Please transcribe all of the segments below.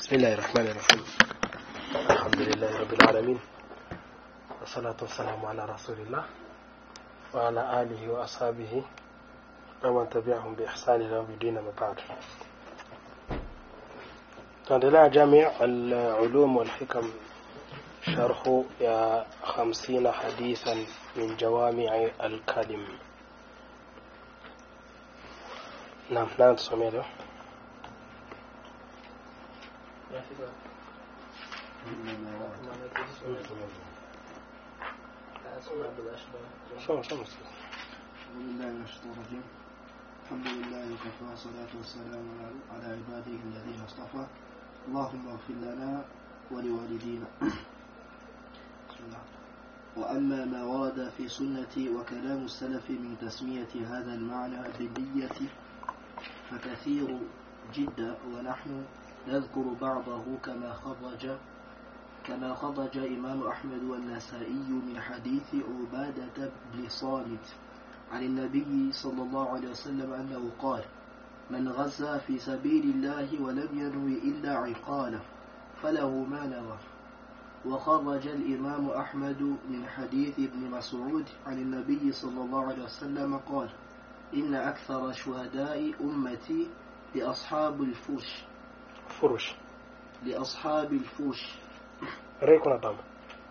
بسم الله الرحمن الرحيم الحمد لله رب العالمين والصلاة والسلام على رسول الله وعلى آله وأصحابه ومن تبعهم بإحسان إلى يوم الدين ما بعد tunaendelea jami العلوم والحكم شرح يا خمسين حديثا من جوامع الكلم نعم نعم tusomee leo soma soma أعوذ بالله من الشيطان الرجيم الحمد لله وكفى والصلاة والسلام على- على عباده الذين اصطفى اللهم اغفر لنا ولوالدينا بسم الله. وأما ما ورد في سنة وكلام السلف من تسمية هذا المعنى بالنية فكثير جدا ونحن نذكر بعضه كما خرج كما خرج إمام أحمد والنسائي من حديث عبادة بن صامت عن النبي صلى الله عليه وسلم أنه قال من غزا في سبيل الله ولم ينوي إلا عقاله فله ما نوى وخرج الإمام أحمد من حديث ابن مسعود عن النبي صلى الله عليه وسلم قال إن أكثر شهداء أمتي لأصحاب الفرش furush لأصحاب الفرش rei kuna dama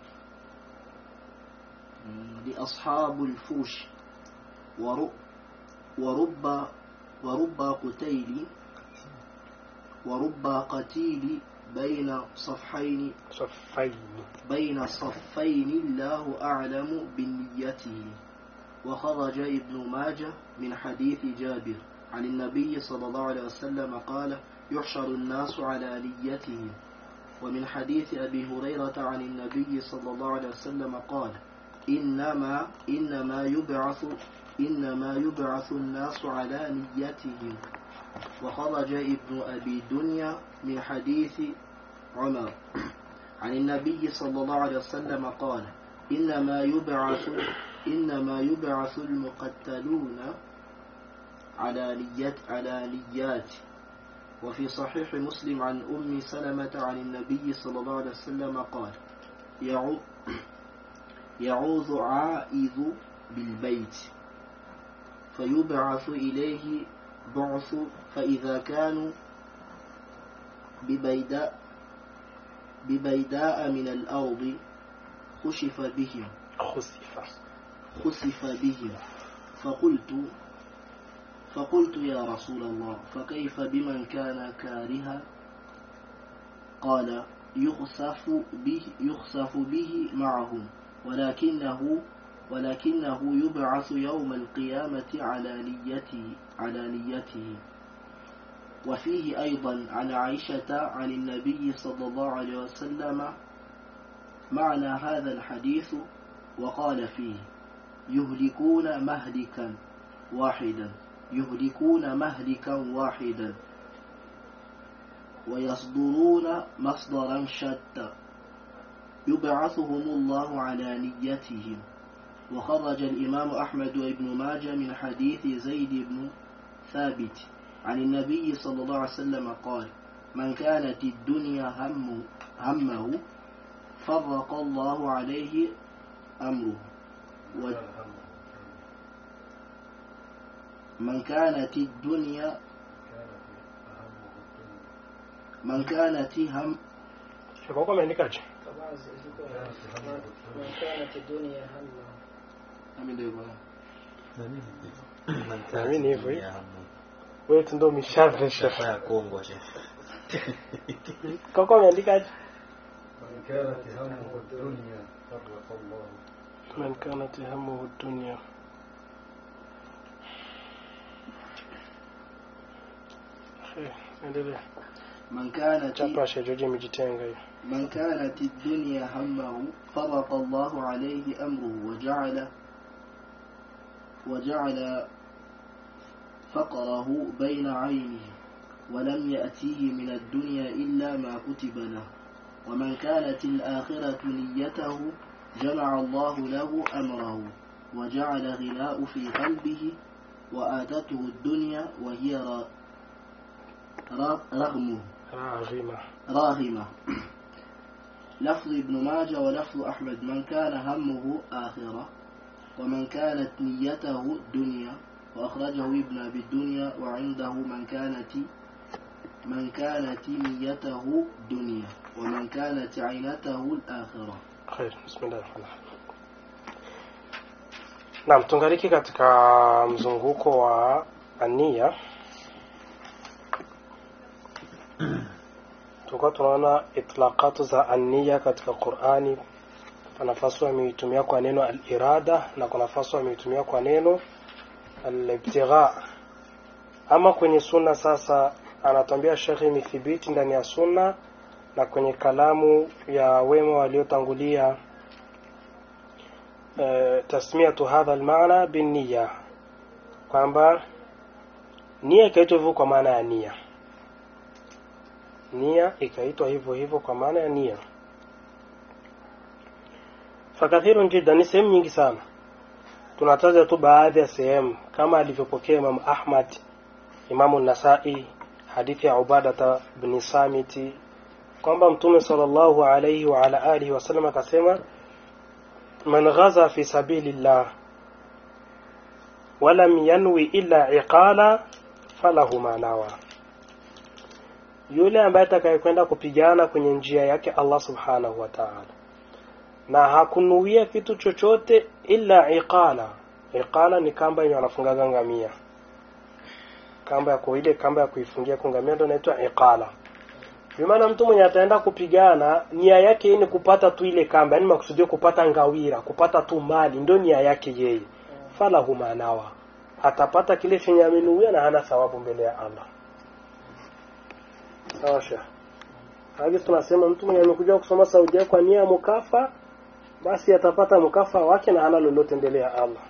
لأصحاب الفوش ورب ورب ورب قتيل ورب قتيل بين صفحين safaini بين صفين الله أعلم بنيته وخرج ابن ماجه من حديث جابر عن النبي صلى الله عليه وسلم قال يحشر الناس على نيتهم ومن حديث أبي هريرة عن النبي صلى الله عليه وسلم قال إنما إنما يبعث إنما يبعث الناس على نيتهم وخرج ابن أبي دنيا من حديث عمر عن النبي صلى الله عليه وسلم قال إنما يبعث إنما يبعث المقتلون على نيات على نيات وفي صحيح مسلم عن أم سلمة عن النبي صلى الله عليه وسلم قال يعو- يعوذ عائذ بالبيت فيبعث إليه بعث فإذا كانوا ببيداء ببيداء من الأرض خشف بهم khusifa خسف بهم فقلت فقلت يا رسول الله فكيف بمن كان كارها قال يخسف به يخسف به معهم ولكنه ولكنه يبعث يوم القيامة على نيته على نيته وفيه أيضا عن عائشة عن النبي صلى الله عليه وسلم معنى هذا الحديث وقال فيه يهلكون مهلكا واحدا يهلكون مهلكا واحدا ويصدرون مصدرا شتى يبعثهم الله على نيتهم وخرج الإمام أحمد وابن ماجه من حديث زيد بن ثابت عن النبي صلى الله عليه وسلم قال من كانت الدنيا هم همه فرق الله عليه أمره و- من كانت الدنيا من كانت هم kwa kwa ameandikaje كانت الدنيا همه Naamini hivyo hivyo. wewe tu ndo umeshavesha ya Kongo shehe. kwa kwa ameandikaje من كانت همه الدنيا فرق الله man kanat hamuhu dunya Eh, endelea من كانت chapa shejoji imejitenga hiyo من كانت الدنيا همه فرق الله عليه أمره وجعل وجعل فقره بين عينه ولم يأتيه من الدنيا إلا ما كتب له ومن كانت الآخرة نيته جمع الله له أمره وجعل غناء في قلبه وآتته الدنيا وهي ر- ر- رغمه raghima راغمة لفظ ابن ماجه ولفظ أحمد من كان همه آخرة ومن كانت نيته دنيا وأخرجه ابن أبي الدنيا وعنده من كانت من كانت نيته دنيا ومن كانت عينته الآخرة khair bismillah naam tungaliki katika mzunguko wa ania tulikuwa tunaona itlaqatu za ania katika qurani kuna nafasi ameitumia kwa neno al-irada na kuna nafasi ameitumia kwa neno al-ibtigha ama kwenye sunna sasa anatambia shekhi imethibiti ndani ya sunna na kwenye kalamu ya wema waliotangulia eh, tasmiatu hadha almaana binniya kwamba nia ikaitwa hivyo kwa maana ya nia nia ikaitwa hivyo hivyo kwa maana ya nia fakathirun jiddan ni sehemu nyingi sana tunataja tu baadhi ya sehemu kama alivyopokea Imam Ahmad Imamu Nasai hadithi ya Ubadata bin Samiti kwamba Mtume sallallahu alayhi wa ala alihi wasallam akasema man ghaza fi sabilillah walam yanwi illa iqala falahu ma nawa yule ambaye atakayekwenda kupigana kwenye njia yake Allah subhanahu wa ta'ala na hakunuia kitu chochote illa iqala iqala ni kamba yenye wanafungaga ngamia kamba ya ile kamba ya kuifungia kungamia ndio inaitwa iqala bimaana mtu mwenye ataenda kupigana nia yake ni kupata tu ile kamba yani makusudio kupata ngawira kupata tu mali ndio nia yake yeye falahu manawa atapata kile chenye amenuia na hana thawabu mbele ya Allah sawa sha hadi tunasema mtu mwenye amekuja kusoma Saudia kwa nia ya mukafa basi atapata mukafa wake na hana lolote mbele ya Allah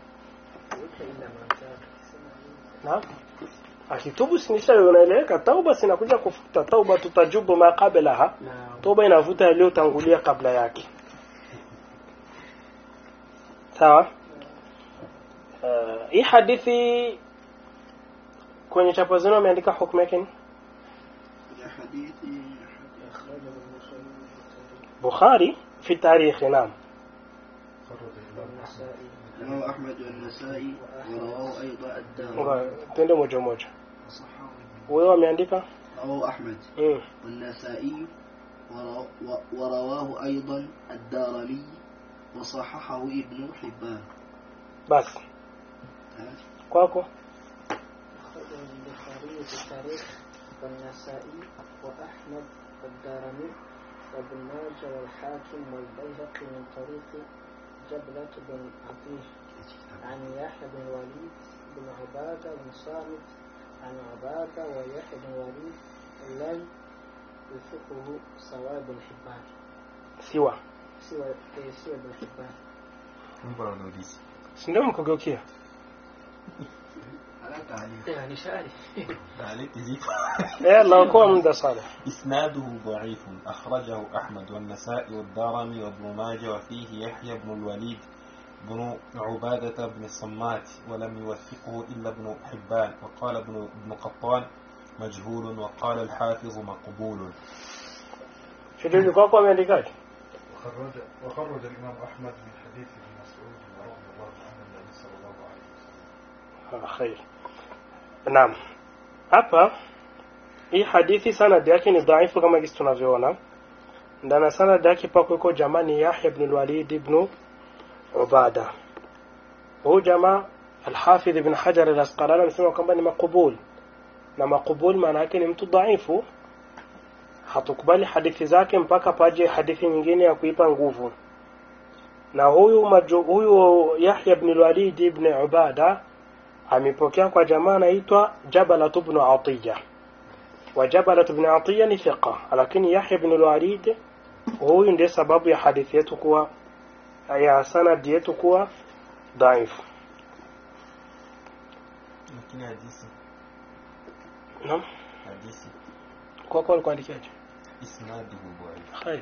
Naam akitubu sinisha unaeleweka tauba sinakuja kufuta tauba tutajubu ma qablaha tauba inavuta yaliyotangulia kabla yake sawa uh, hii hadithi kwenye chapa zenu ameandika hukumu yake ni حديث أخرجه البخاري Bukhari fi tarikhi naam خرج الإمام والنسائي رواه أحمد والنسائي ورواه أيضا الدار Ngoja, twende moja moja وصححه wewe ameandika رواه أحمد mm. والنسائي ورو- و- ورواه أيضا الدارمي وصححه ابن حبان basi kwako أخرجه البخاري في التاريخ والنسائي وأحمد والدارمي وابن ماجه والحاكم والبيهقي من طريق جبلة بن عطيه عن يحيى بن وليد بن عبادة بن صامت عن عبادة ويحيى بن وليد لم يثقه سواء بن حبان siwa سوى إيه، سوى بن حبان Mungu anauliza. si ndio mkogeukia على تعليق يعني شعري Taaliq zipo. eh naokoa muda sana إسناده ضعيف أخرجه أحمد والنسائي والدارمي وابن ماجه وفيه يحيى بن الوليد بن عبادة بن الصمات ولم يوثقه إلا ابن حبان وقال ابن ابن قطان مجهول وقال الحافظ مقبول shidili kwako ameandikaje وخرج وخرج الإمام أحمد من حديث ابن مسعود رضي الله عنه النبي صلى الله عليه وسلم Ah, khair naam hapa hii hadithi sanadi yake ni dhaifu kama jinsi tunavyoona ndani ya sanadi yake pako iko jamaa ni Yahya ibn al-Walid ibn Ubada huyu jamaa Al-Hafidh ibn Hajar al-Asqalani amesema kwamba ni makubul na makubul maana yake ni mtu dhaifu hatukubali hadithi zake mpaka paje hadithi nyingine ya kuipa nguvu na huyu maju, huyu Yahya ibn al-Walid ibn Ubada amepokea kwa jamaa anaitwa Jabalat ibn Atiya wa Jabalat ibn Atiya ni thiqa lakini Yahya ibn al-Walid huyu ndiye sababu ya hadithi yetu kuwa ya sanadi yetu kuwa dhaifu lakini hadithi naam hadithi kwa kwa kuandikiaje isnaduhu dhaif خير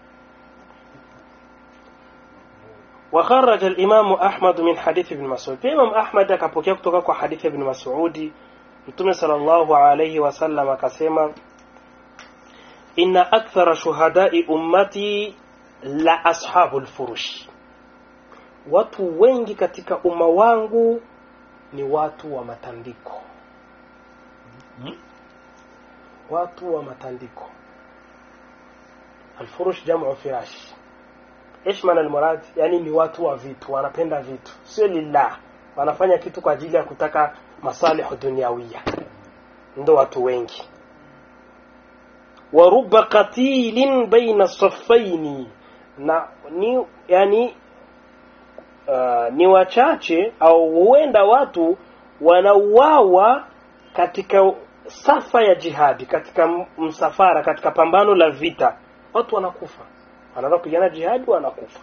وخرج الإمام أحمد من حديث ابن مسعود الإمام أحمد akapokea kutoka kwa hadithi ibn Mas'udi Mtume sallallahu alayhi wasallam akasema inna akthara shuhadai ummati la ashabu lfurushi watu wengi katika umma wangu ni watu wa matandiko Hmm? watu wa matandiko alfurush jamu firash ايش maana almurad yani ni watu wa vitu wanapenda vitu sio lillah wanafanya kitu kwa ajili ya kutaka masalihu duniawia ndo watu wengi wa rubba qatilin baina saffaini na ni yani uh, ni wachache au huenda watu wanauawa katika safa ya jihadi katika m- msafara katika pambano la vita watu wanakufa wanaenda kupigana jihadi wanakufa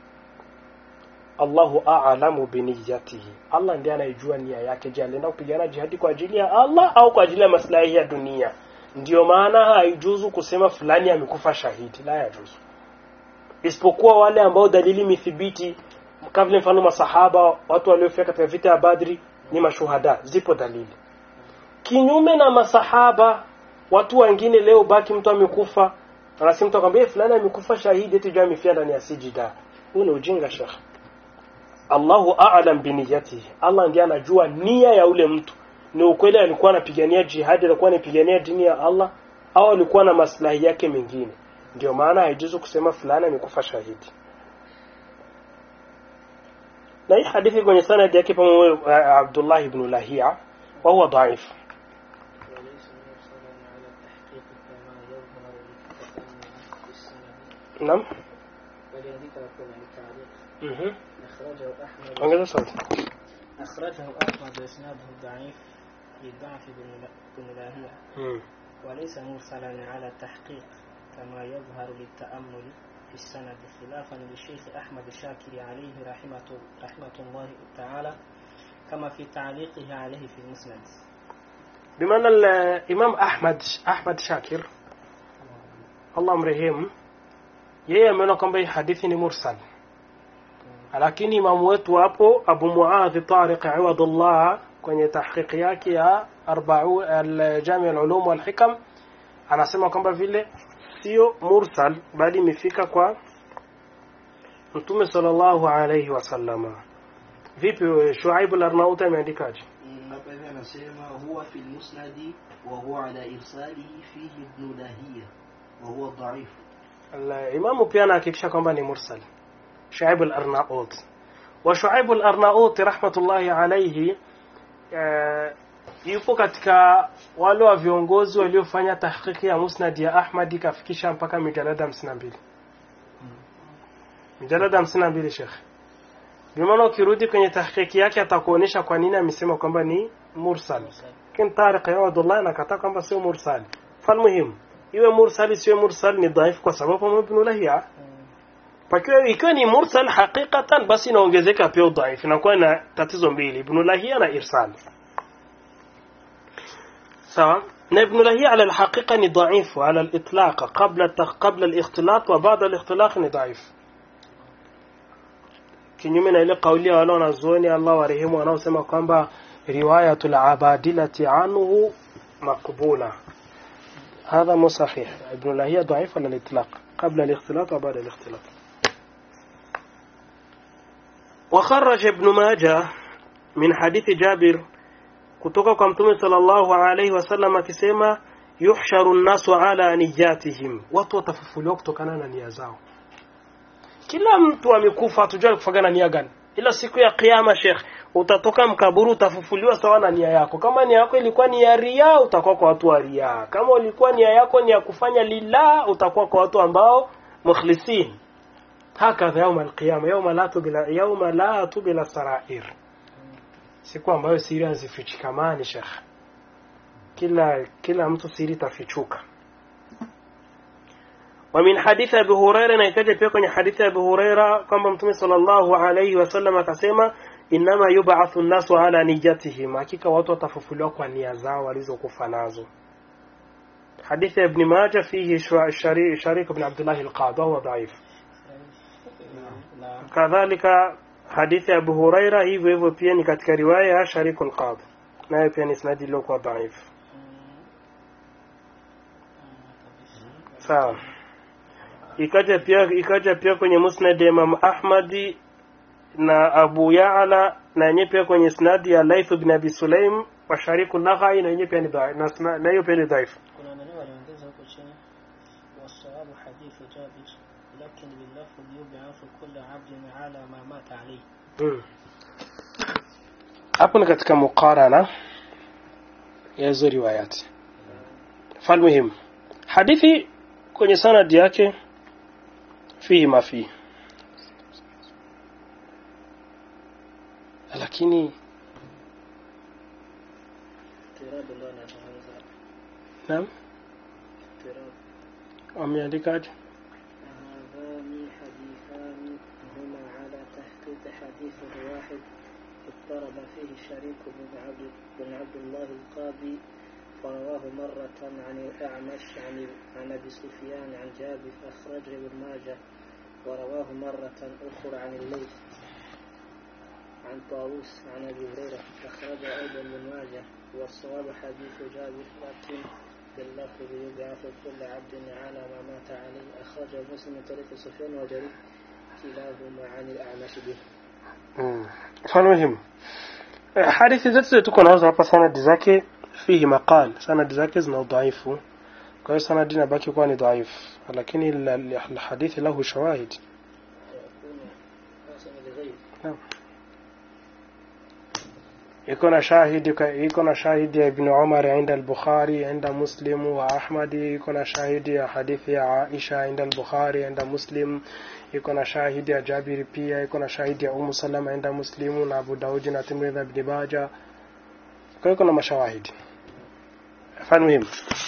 Allahu a'lamu biniyatihi Allah ndiye anayejua nia yake je alienda kupigana jihadi kwa ajili ya Allah au kwa ajili ya maslahi ya dunia ndiyo maana haijuzu kusema fulani amekufa shahidi la yajuzu isipokuwa wale ambao dalili mithibiti kama vile mfano masahaba watu waliofia katika vita ya Badri ni mashuhada zipo dalili kinyume na masahaba watu wengine leo baki mtu amekufa anasema mtu akwambia fulani amekufa shahidi eti jua amefia ndani ya sijida huu ni ujinga shekh Allahu a'lam biniyatihi Allah ndiye anajua nia ya ule mtu ni ukweli alikuwa anapigania jihadi alikuwa anapigania dini ya Allah au alikuwa na maslahi yake mengine ndio maana haijuzu kusema fulani amekufa shahidi na hii hadithi kwenye sanad yake pamoja uh, Abdullah ibn Lahia wa huwa dhaif وليس مرسلا على التحقيق كما يظهر للتأمل في السند naam ولذلك يكون التعليق mhm أخرجه أحمد ongeza sauti أخرجه أحمد وإسناده ضعيف لضعف بن بن لاهية mm. وليس مرسلا على التحقيق كما يظهر للتأمل في السند خلافا للشيخ أحمد الشاكر عليه رحمة, رحمة الله تعالى كما في تعليقه عليه في المسند بمعنى الإمام أحمد أحمد شاكر Allah mrehemu yeye ameona kwamba hii hadithi ni mursal lakini imamu wetu hapo Abu Muadh Tariq Iwadullah kwenye tahqiqi yake ya arba'u al-Jami' al-Ulum wal-Hikam anasema kwamba vile sio mursal bali imefika kwa Mtume sallallahu alayhi wasallama vipi wewe, Shuaib al-Arnaut ameandikaje hapa hivi anasema huwa fi lmusnadi wa huwa ala irsalihi fihi ibnu lahiya wa huwa dhaif الإمام pia anahakikisha kwamba ni mursal Shuaib al-Arnaut wa Shuaib al-Arnaut rahmatullahi alayhi eh, yupo katika wale wa viongozi waliofanya tahqiqi ya musnad ya Ahmad ikafikisha mpaka mijalada 52 mijalada 52 Sheikh bimaana ukirudi kwenye tahqiqi yake atakuonesha kwa nini amesema kwamba ni mursal lakini Tariq Yawadullah anakataa kwamba sio mursal falmuhimu iwe mursal isiwe mursal ni dhaifu kwa sababu ibn Lahiya pakiwa ikiwa ni mursal hakikatan basi inaongezeka pia udhaifu inakuwa na tatizo mbili ibn Lahiya na irsal sawa na ibn Lahiya ala alhaqiqa ni dhaifu ala alitlaq qabla qabla alikhtilat wa baada alikhtilaq ni dhaifu kinyume na ile kauli ya wale wanazuoni Allah warehemu wanaosema kwamba riwayatul abadilati anhu maqbula هذا مو صحيح ابن لاهية ضعيف على الإطلاق قبل الاختلاط وبعد الاختلاط وخرج ابن ماجه من حديث جابر kutoka kwa mtume sallallahu alaihi wasallam akisema yuhsharu nnasu ala niyatihim watu watafufuliwa kutokana na nia zao kila mtu amekufa hatujua kufaga na nia gani ila siku ya kiyama shekh utatoka mkaburu utafufuliwa sawa na nia yako kama nia yako ilikuwa ni ya ria utakuwa kwa watu wa ria kama ulikuwa nia yako ni ya kufanya lillah utakuwa kwa watu ambao mukhlisin hakadha yauma alqiyama yauma la tubila yauma la tubila sarair siku ambayo siri hazifichikamani shekh kila kila mtu siri tafichuka ومن حديث أبي هريرة نيكاجة pia kwenye hadithi ya Abu Huraira kwamba Mtume sallallahu alayhi wasallam akasema inama yub'athu an-nasu ala niyatihim hakika watu watafufuliwa kwa nia zao walizokufa nazo hadithi ya Ibn Majah fihi Sharik ibn Abdullah al-Qadi wa dhaif لا kadhalika hadithi ya Abu Huraira hivyo hivyo pia ni katika riwaya ya Sharik al-Qadi nayo pia ni isnadi iliyokuwa dhaif sawa ikaja pia ikaja pia kwenye musnad ya Imam Ahmadi na Abu Ya'la na yenyewe pia kwenye isnadi ya Laith bin Abi Sulaim wa Shariku Naghai na yenyewe pia ni dhaifu na sna- na hiyo pia ni dhaifu kuna nani waliongeza huko chini wasawabu hadithu jabir lakin billafdh yub'athu kullu 'abdin 'ala ma mata alayhi Mm. hapo ni katika muqarana ya hizo riwayati falmuhim hadithi kwenye sanadi yake fihi ma fihi lakini tirabu ndo anazungumza naam tirabu wameandikaje هذان حديثان هما على تحقيق حديث واحد اضطرب فيه شريك بن عبد بن عبد الله القاضي فرواه مرة عن الأعمش عن عن أبي سفيان عن جابر أخرجه ابن ماجه ورواه مرة أخرى عن الليث عن طاووس عن أبي هريرة أخرجه أيضا ابن ماجه والصواب حديث جابر لكن باللفظ يبعث كل عبد على ما مات عليه أخرجه مسلم من طريق سفيان وجرير كلاهما عن الأعمش به Mm. falmuhim Eh, hadithi zote tuko nazo hapa sanadi zake fihi maqal sanadi zake zina udhaifu kwa hiyo sanadi inabaki kuwa ni dhaifu lakini la- la- alhadithi lahu shawahid ويكون حسن لغيره iko na shahidi ka- iko na shahidi ya ibn umar inda al-bukhari inda muslim wa ahmadi iko na shahidi ya hadithi ya aisha inda al-bukhari inda muslim iko na shahidi ya jabiri pia iko na shahidi ya umu salama inda muslimu na abu daudi na tirmidhi na ibn majah kwa hiyo kuna mashawahidi fan muhimu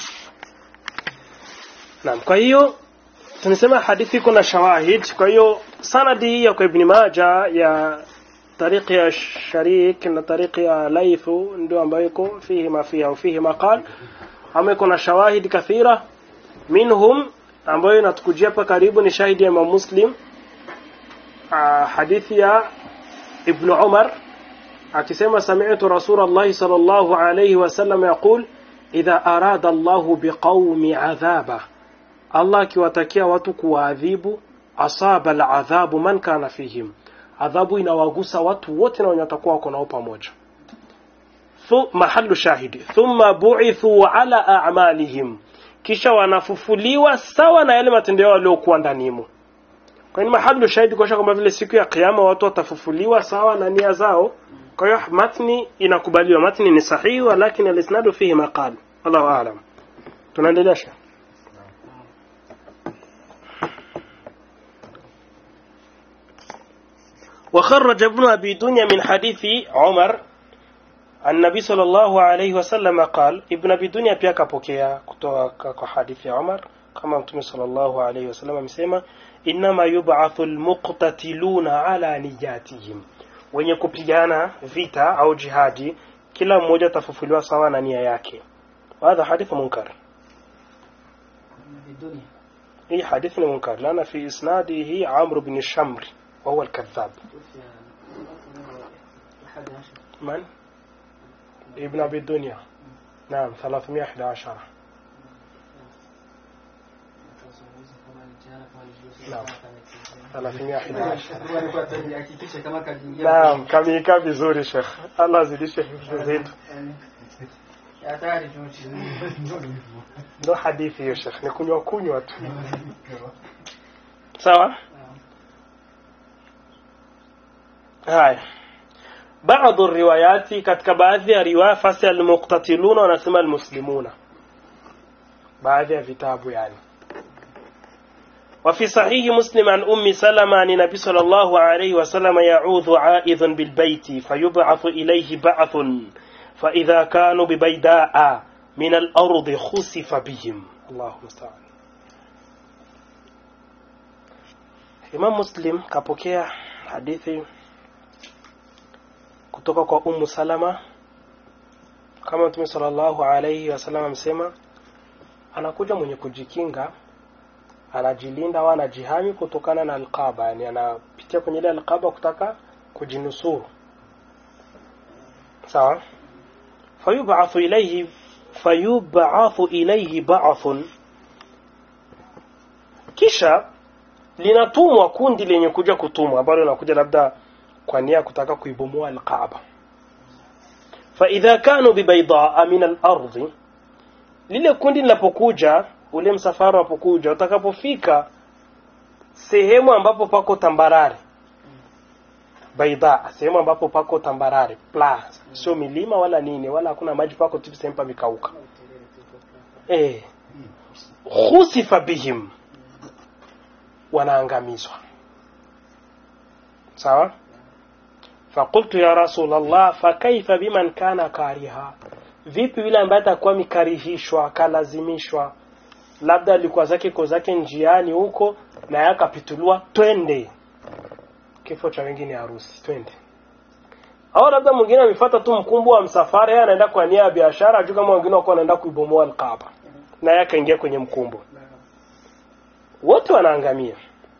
naam kwa hiyo tumesema hadithi iko na shawahid kwa hiyo sanadi hii ya kwa ibn majah ya طريق يا شريك na طريق ya laithu ndio ambayo iko fihi ma fiha au fihi maqal ama iko na shawahid kathira minhum ambayo inatukujia hapa karibu ni shahidi ya Imam Muslim ah, hadithi ya Ibn Umar akisema sami'tu Rasulullah sallallahu alayhi wasallam yaqul idha arada Allah biqaumi adhaba Allah akiwatakia watu kuwaadhibu asaba al'adhabu man kana fihim adhabu inawagusa watu wote na wenye watakuwa wako nao pamoja Thu, mahallu shahidi thumma bu'ithu ala a'malihim kisha wanafufuliwa sawa na yale matendo yao waliokuwa ndanimo kwa hiyo mahallu shahidi kwa kwamba vile siku ya kiyama watu watafufuliwa sawa na nia zao kwa hiyo matni inakubaliwa matni ni sahihi lakini alisnadu fihi maqal wallahu a'lam tunaendelea shekh وخرج ابن أبي دنيا من حديث عمر النبي صلى الله عليه وسلم قال ابن أبي دنيا pia kapokea kutoka kwa hadithi ya Umar kama mtume sallallahu alayhi wasallam amesema inma yub'athu almuqtatiluna ala niyatihim wenye kupigana vita au jihadi kila mmoja atafufuliwa sawa na nia yake hadha hadithu munkar بالدنيا hii hadithi ni munkar lana fi isnadihi Amr ibn Shamr وهو الكذاب توفي أحد عشر من ابن أبي الدنيا نعم 311 نعم 311 naam kameikaa vizuri shekh allah azidishe hifdhi zetu ndo hadithi hiyo shekh ni kunywa kunywa tu sawa haya baadhi riwayati katika baadhi ya riwaya fasi almuqtatiluna wanasema almuslimuna baadhi ya vitabu yani وفي صحيح مسلم عن أم سلمة عن النبي صلى الله عليه وسلم يعوذ عائذ بالبيت فيبعث إليه بعث فإذا كانوا ببيداء من الأرض خسف بهم الله المستعان Imam Muslim kapokea hadithi kutoka kwa Ummu Salama kama Mtume sallallahu alayhi wasallam amesema anakuja mwenye kujikinga anajilinda au anajihami kutokana na alqaba yani anapitia kwenye ile alqaba kutaka kujinusuru sawa fayub'athu ilayhi fayub'athu ilayhi ba'thun kisha linatumwa kundi lenye kuja kutumwa ambalo linakuja labda kwa nia ya kutaka kuibomoa alkaaba faidha kanu bibaidaa min alardhi lile kundi linapokuja ule msafara unapokuja utakapofika sehemu ambapo pako tambarare baida sehemu ambapo pako tambarare pla sio milima wala nini wala hakuna maji pako tu sehemu pamekauka eh khusifa bihim wanaangamizwa sawa fakultu ya rasulllah fakaifa biman kana kariha vipi yule ambaye atakuwa mikarihishwa akalazimishwa labda alikuwa zake ko zake njiani huko na yeye akapituliwa twende kifo cha wengine harusi twende au labda mwingine amefuata tu mkumbo wa msafara yeye anaenda kwa nia ya biashara ajua kama wengine wako wanaenda kuibomoa alkaaba na yeye akaingia kwenye mkumbo wote wanaangamia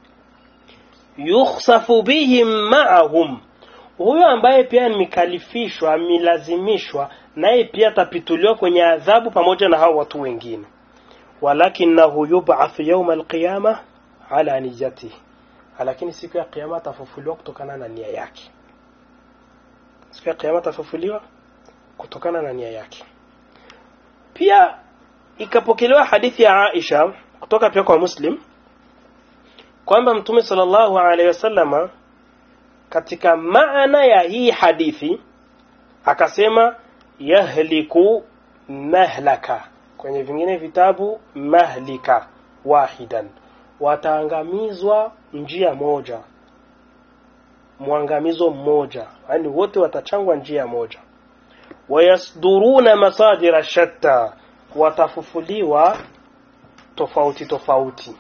yukhsafu bihim ma'ahum huyo ambaye pia amekalifishwa amelazimishwa naye pia atapituliwa kwenye adhabu pamoja na hao watu wengine walakinahu yub'ath yawma alqiyama ala niyatihi lakini siku ya kiyama atafufuliwa kutokana na nia yake siku ya kiyama atafufuliwa kutokana na nia yake pia ikapokelewa hadithi ya Aisha kutoka pia kwa Muslim kwamba Mtume sallallahu alaihi wasallama katika maana ya hii hadithi akasema yahliku mahlaka kwenye vingine vitabu mahlika wahidan wataangamizwa njia moja mwangamizo mmoja yani wote watachangwa njia moja wayasduruna masadira shatta watafufuliwa tofauti tofauti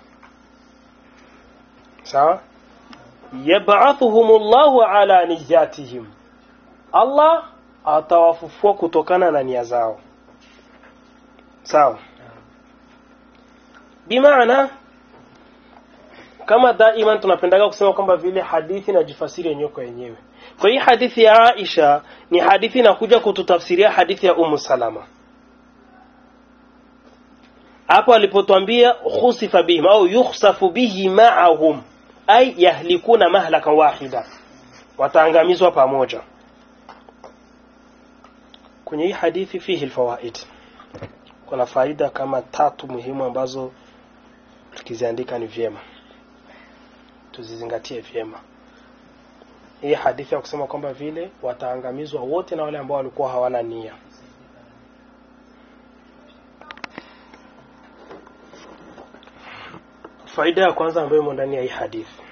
sawa yab'athuhum Allahu ala niyatihim Allah atawafufua kutokana na nia zao sawa bimaana kama daima tunapendaga kusema kwamba vile hadithi inajifasiri yenyewe kwa yenyewe kwa hii hadithi ya Aisha ni hadithi inakuja kututafsiria hadithi ya Ummu Salama hapo alipotwambia khusifa bihim au yukhsafu bihi ma'ahum ay yahlikuna mahlakan wahida wataangamizwa pamoja kwenye hii hadithi fihi alfawaid kuna faida kama tatu muhimu ambazo tukiziandika ni vyema tuzizingatie vyema hii hadithi ya kusema kwamba vile wataangamizwa wote na wale ambao walikuwa hawana nia faida ya kwanza ambayo imo ndani ya hii hadithi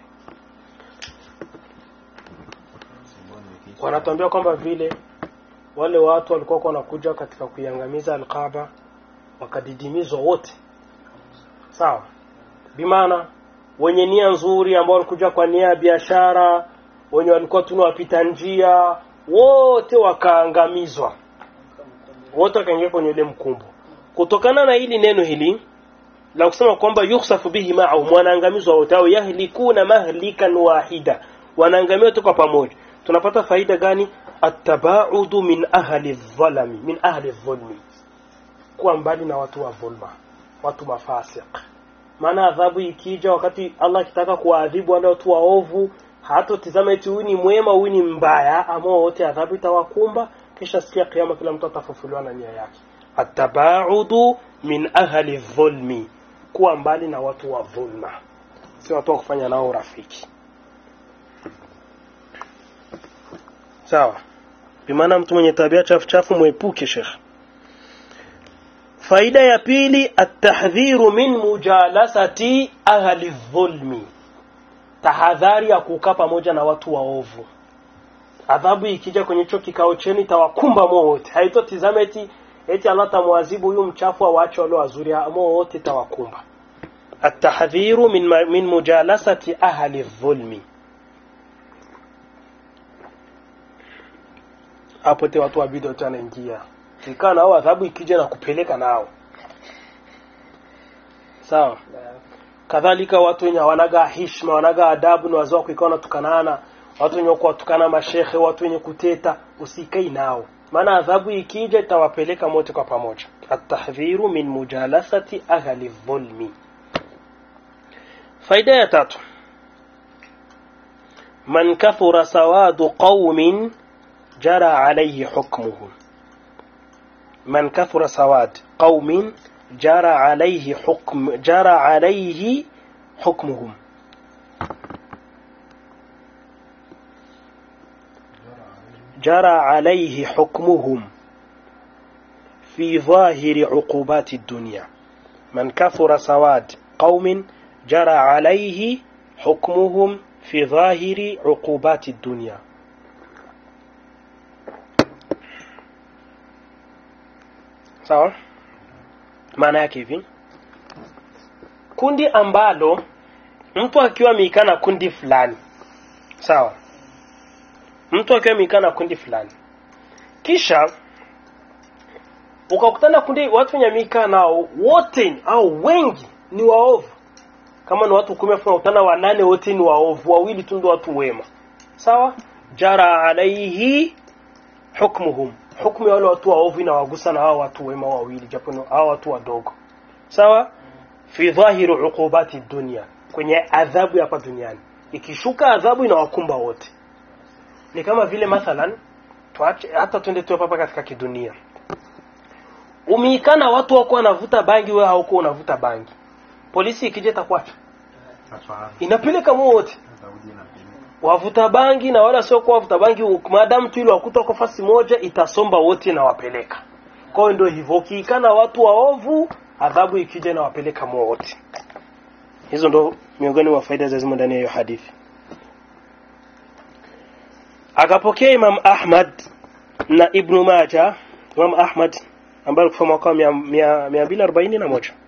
wanatuambia kwamba vile wale watu walikuwa wanakuja katika kuiangamiza alqaba wakadidimizwa wote sawa bimaana wenye nia nzuri ambao walikuja kwa nia ya biashara wenye walikuwa tunawapita njia wote wakaangamizwa wote wakaingia kwenye ile mkumbo kutokana na hili neno hili la kusema kwamba yukhsafu bihi ma'ahum wanaangamizwa wote au yahlikuna mahlikan wahida wanaangamia wote kwa pamoja tunapata faida gani atabaudu min ahli dhalami min ahli dhulmi kuwa mbali na watu wa dhulma watu mafasiq maana adhabu ikija wakati Allah akitaka kuwaadhibu wale watu waovu hatotizama eti huyu ni mwema huyu ni mbaya ama wote adhabu itawakumba kisha siku ya kiyama kila mtu atafufuliwa na nia yake atabaudu min ahli dhulmi kuwa mbali na watu wa dhulma si watu wa kufanya nao urafiki sawa bimaana mtu mwenye tabia chafu chafu mwepuke shekh faida ya pili atahdhiru min mujalasati ahli dhulmi tahadhari ya kukaa pamoja na watu waovu adhabu ikija kwenye hicho kikao chenu itawakumba mo wote haitotizama eti eti Allah tamwadhibu huyu mchafu awaache wale wazuri mo wote itawakumba atahdhiru min, min mujalasati ahli dhulmi hapo te watu wabidi wote wanaingia kikaa nao adhabu ikija na kupeleka nao sawa kadhalika watu wenye hawanaga hishma wanaga adabu ni wazao kuikaa wanatukanana watu wenye kuwatukana mashehe watu wenye kuteta usikai nao maana adhabu ikija itawapeleka mote kwa pamoja atahdhiru min mujalasati ahli dhulmi faida ya tatu man kathura sawadu qaumin jara alayhi hukmuhum man kathura sawad qaumin jara alayhi hukm jara alayhi hukmuhum جرى عليه حكمهم في ظاهر عقوبات الدنيا من كثر سواد قوم جرى عليه حكمهم في ظاهر عقوبات الدنيا sawa maana yake hivi kundi ambalo mtu akiwa ameikana kundi fulani sawa mtu akiwa amekaa na kundi fulani kisha ukakutana kundi watu wenye amekaa nao wote au wengi ni waovu kama ni watu kumi afu unakutana wanane wote ni waovu wawili tu ndio watu wema sawa jara alaihi hukmuhum hukmu ya wale watu waovu inawagusa na hao watu wema wawili japo ni hao watu wadogo sawa fi dhahiri uqubati dunia kwenye adhabu ya hapa duniani ikishuka adhabu inawakumba wote ni kama vile mathalan tuache hata twende tu hapa katika kidunia umeikana watu wako wanavuta bangi wewe hauko unavuta bangi polisi ikija itakuacha inapeleka wote wavuta bangi na wala sio kwa wavuta bangi maadamu tu ile wakuta kwa fasi moja itasomba wote na wapeleka kwa hiyo ndio hivyo ukiikana watu waovu adhabu ikija na wapeleka wote hizo ndo miongoni mwa faida za zimo ndani ya hiyo hadithi akapokea Imam Ahmad na Ibn Majah Imam Ahmad ambaye alikufa mwaka wa mia- mia- mia mbili arobaini na moja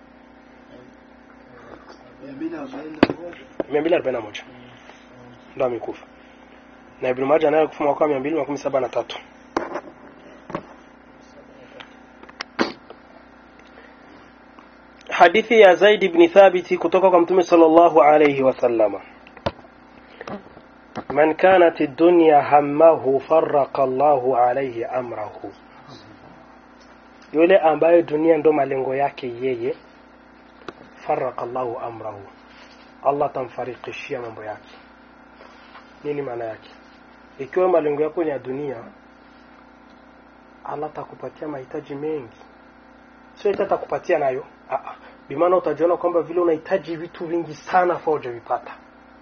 mia mbili arobaini na moja mia mbili arobaini na moja ndo amekufa na Ibn Majah naye alikufa mwaka wa mia mbili makumi saba na tatu hadithi ya Zaid ibn Thabiti kutoka kwa Mtume sallallahu alayhi wasallama man kanat ad-dunya hammahu farraqa Allahu alayhi amrahu yule ambaye dunia ndo malengo yake yeye farraqa Allahu amrahu Allah tamfarikishia mambo yake nini maana yake ikiwa malengo yako ni ya dunia Allah atakupatia mahitaji mengi sio eti atakupatia nayo ah ah bimaana utajiona kwamba vile unahitaji vitu vingi sana fa hujavipata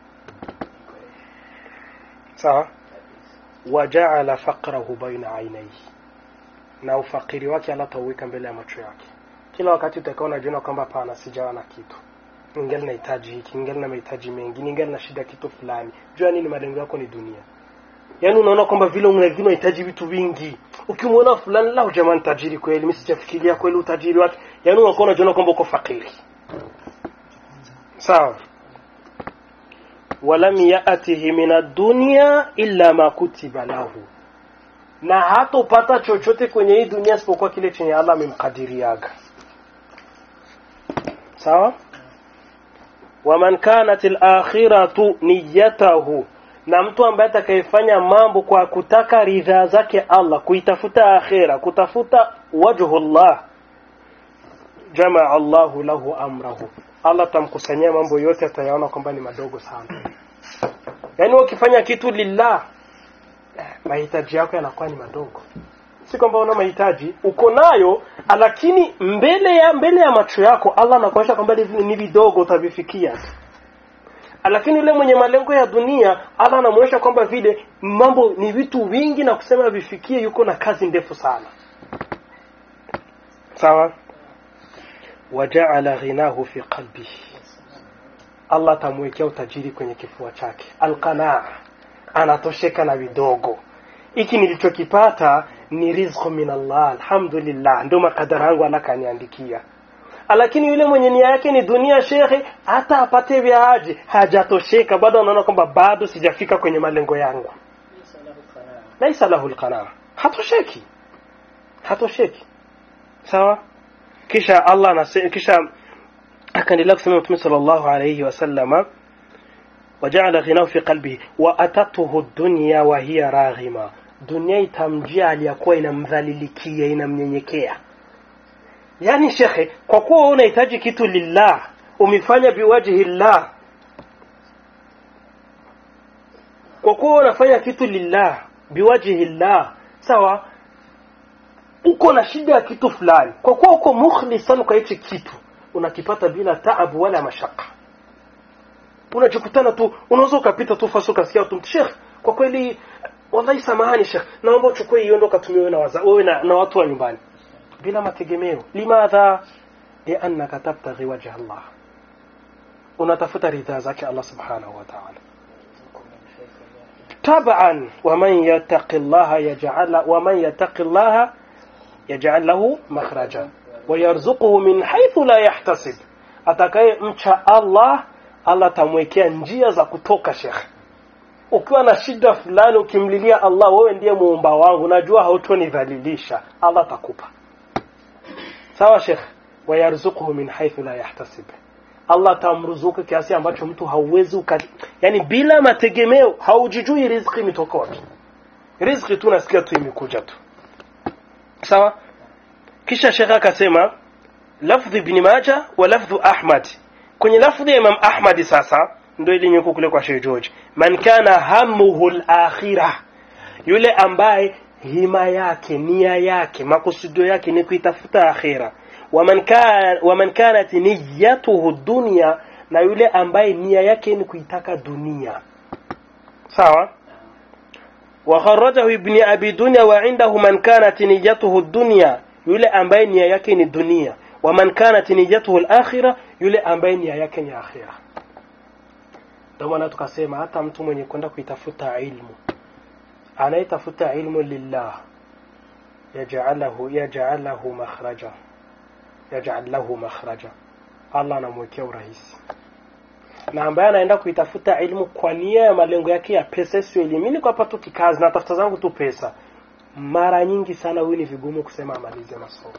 sawa wajaala faqrahu baina ainaihi na ufakiri wake Allah atauweka mbele ya macho yake kila wakati utakuwa unajiona kwamba hapana sijawa na kitu ningali nahitaji hiki ningali na mahitaji mengi ningali na shida kitu fulani jua nini malengo yako ni dunia yaani unaona kwamba vile unavyo unahitaji vitu vingi ukimwona fulani la jamani tajiri kweli mimi sijafikiria kweli utajiri wake yaani unakuwa unajiona kwamba uko fakiri sawa walam yatihi min ad-dunya illa ma kutiba lahu na hatopata chochote kwenye hii dunia isipokuwa kile chenye Allah amemkadiriaga sawa waman kanat al-akhiratu niyyatahu na mtu ambaye atakayefanya mambo kwa kutaka ridhaa zake Allah kuitafuta akhira kutafuta wajhullah jamaa Allahu lahu amrahu Allah tamkusanyia mambo yote atayaona kwamba ni madogo sana yaani ukifanya kitu lillah eh, mahitaji yako yanakuwa ni madogo si kwamba una mahitaji uko nayo lakini mbele ya mbele ya macho yako Allah anakuonyesha kwamba hivi ni vidogo utavifikia lakini yule mwenye malengo ya dunia Allah anamuonyesha kwamba vile mambo ni vitu vingi na kusema vifikie yuko na kazi ndefu sana sawa wajaala ghinahu fi qalbihi Allah atamwekea utajiri kwenye kifua chake alqanaa anatosheka na vidogo hiki nilichokipata ni rizqu min Allah alhamdulillah ndio makadara yangu Allah kaniandikia lakini yule mwenye nia yake ni dunia shekhe hata apate vya aje hajatosheka bado anaona kwamba bado sijafika kwenye malengo yangu ليس له قناعة laisa lahu alqanaa hatosheki hatosheki sawa kisha Allah anasema kisha akaendelea kusema Mtume sallallahu alayhi wasallama وجعل غناه في قلبه وأتته الدنيا وهي راغمة dunia itamjia aliyakuwa inamdhalilikia inamnyenyekea yani shekhe kwa kuwa wewe unahitaji kitu lillah umefanya biwajhi llah kwa kuwa unafanya kitu lillah biwajhi llah sawa uko na shida ya kitu fulani kwa kuwa uko mukhlisan kwa hichi kitu unakipata bila taabu wala mashaka unajikutana tu unaweza ukapita tu fasi ukasikia tu shekh kwa kweli wallahi samahani shekh naomba uchukue hiyo ndo katumia wewe na waza wewe na, na watu wa nyumbani bila mategemeo limadha liannaka tabtaghi wajha Allah unatafuta ridhaa zake Allah subhanahu wa ta'ala طبعا ومن يتق الله يجعل ومن يتق الله يجعل له مخرجا ويرزقه من حيث لا يحتسب atakaye mcha Allah Allah tamwekea njia za kutoka shekh ukiwa na shida fulani ukimlilia Allah wewe ndiye muumba wangu najua hautonidhalilisha Allah atakupa sawa shekh wayarzuquhu min haythu la yahtasib Allah atamruzuku kiasi ambacho mtu hauwezi uka yani bila mategemeo haujijui riziki imetoka wapi riziki tu nasikia tu imekuja tu sawa kisha shekha akasema lafdhi ibn Majah wa lafdhu Ahmad kwenye lafdhi ya Imam Ahmad sasa ndio ile nyuko kule kwa Sheikh George man kana hamuhu al-akhirah yule ambaye hima yake nia yake makusudio yake ni kuitafuta akhira waman kana waman kanat niyyatuhu dunya na yule ambaye nia yake ni kuitaka dunia sawa وخرجه ابن أبي دنيا وعنده من كانت نيته الدنيا yule ambaye nia yake ni dunia waman kanat niyatuhu al-akhirah yule ambaye nia yake ni akhira ndio maana tukasema hata mtu mwenye kwenda kuitafuta ilmu anayetafuta ilmu lillah yaj'alahu yaj'alahu makhraja yaj'al lahu makhraja Allah anamwekea urahisi na ambaye anaenda kuitafuta ilmu kwa nia ya malengo yake ya pesa sio elimu mimi niko hapa tu kikazi na tafuta zangu tu pesa mara nyingi sana huyu ni vigumu kusema amalize masomo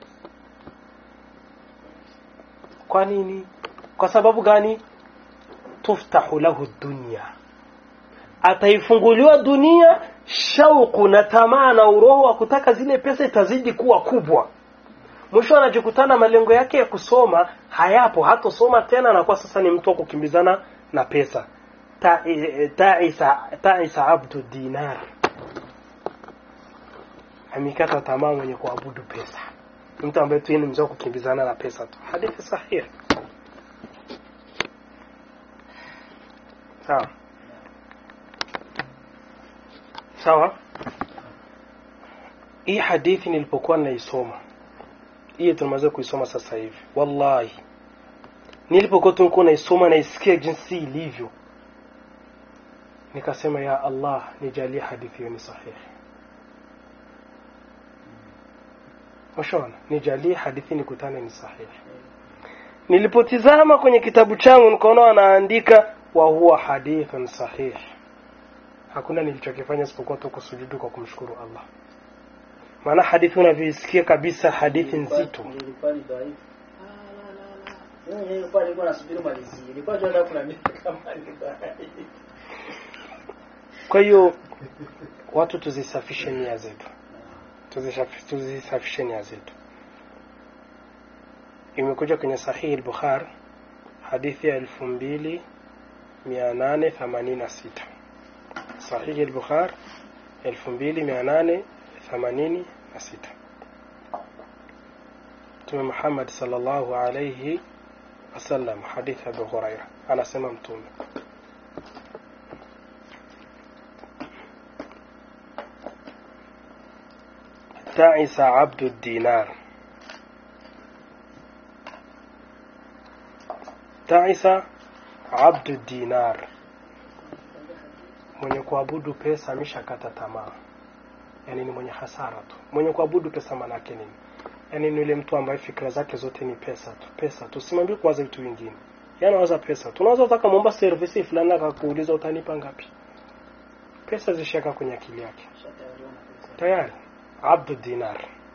kwa nini kwa sababu gani tuftahu lahu dunya ataifunguliwa dunia shauku na tamaa na uroho wa kutaka zile pesa itazidi kuwa kubwa mwisho anajikutana malengo yake ya kusoma hayapo hatosoma tena na kwa sasa ni mtu wa kukimbizana na pesa taisa taisa abdu dinar amekata tamaa mwenye kuabudu pesa mtu ambaye tu ni mzee kukimbizana na pesa tu hadithi sahihi sawa sawa hii hadithi nilipokuwa naisoma hii tunamaliza kuisoma sasa hivi wallahi nilipokuwa tulikuwa naisoma naisikia jinsi ilivyo nikasema ya Allah nijalie hadithi hiyo ni sahihi Mshona nijalie hadithi nikutane ni sahihi nilipotizama kwenye kitabu changu nikaona wanaandika wa huwa hadithun sahih hakuna nilichokifanya isipokuwa tu kusujudu kwa kumshukuru Allah maana hadithi unavyoisikia kabisa hadithi nzito Nilikuwa ni dhaifu. Ah, la, la, la. Mimi nilikuwa nilikuwa nasubiri malizie. Nilikuwa nataka kuna mimi kama ni dhaifu. kwa hiyo watu tuzisafishe nia zetu Tuzishafi- tuzisafishe nia zetu imekuja kwenye sahihi al-Bukhari hadithi ya elfu mbili mia nane themanini na sita sahihi al-Bukhari elfu mbili mia nane themanini na sita Mtume Muhammad sallallahu alayhi wasallam hadithi ya Abu Huraira anasema mtume تعس عبد الدينار تعس عبد الدينار mwenye kuabudu pesa ameshakata tamaa yani ni mwenye hasara tu mwenye kuabudu pesa manake nini yani ni yule mtu ambaye fikra zake zote ni pesa tu pesa tu simwambie kuwaza vitu vingine yani anawaza pesa tu unaweza utaka muomba service fulani akakuuliza utanipa ngapi pesa zishaka kwenye akili yake Shatayariwa na pesa. tayari abdu dinar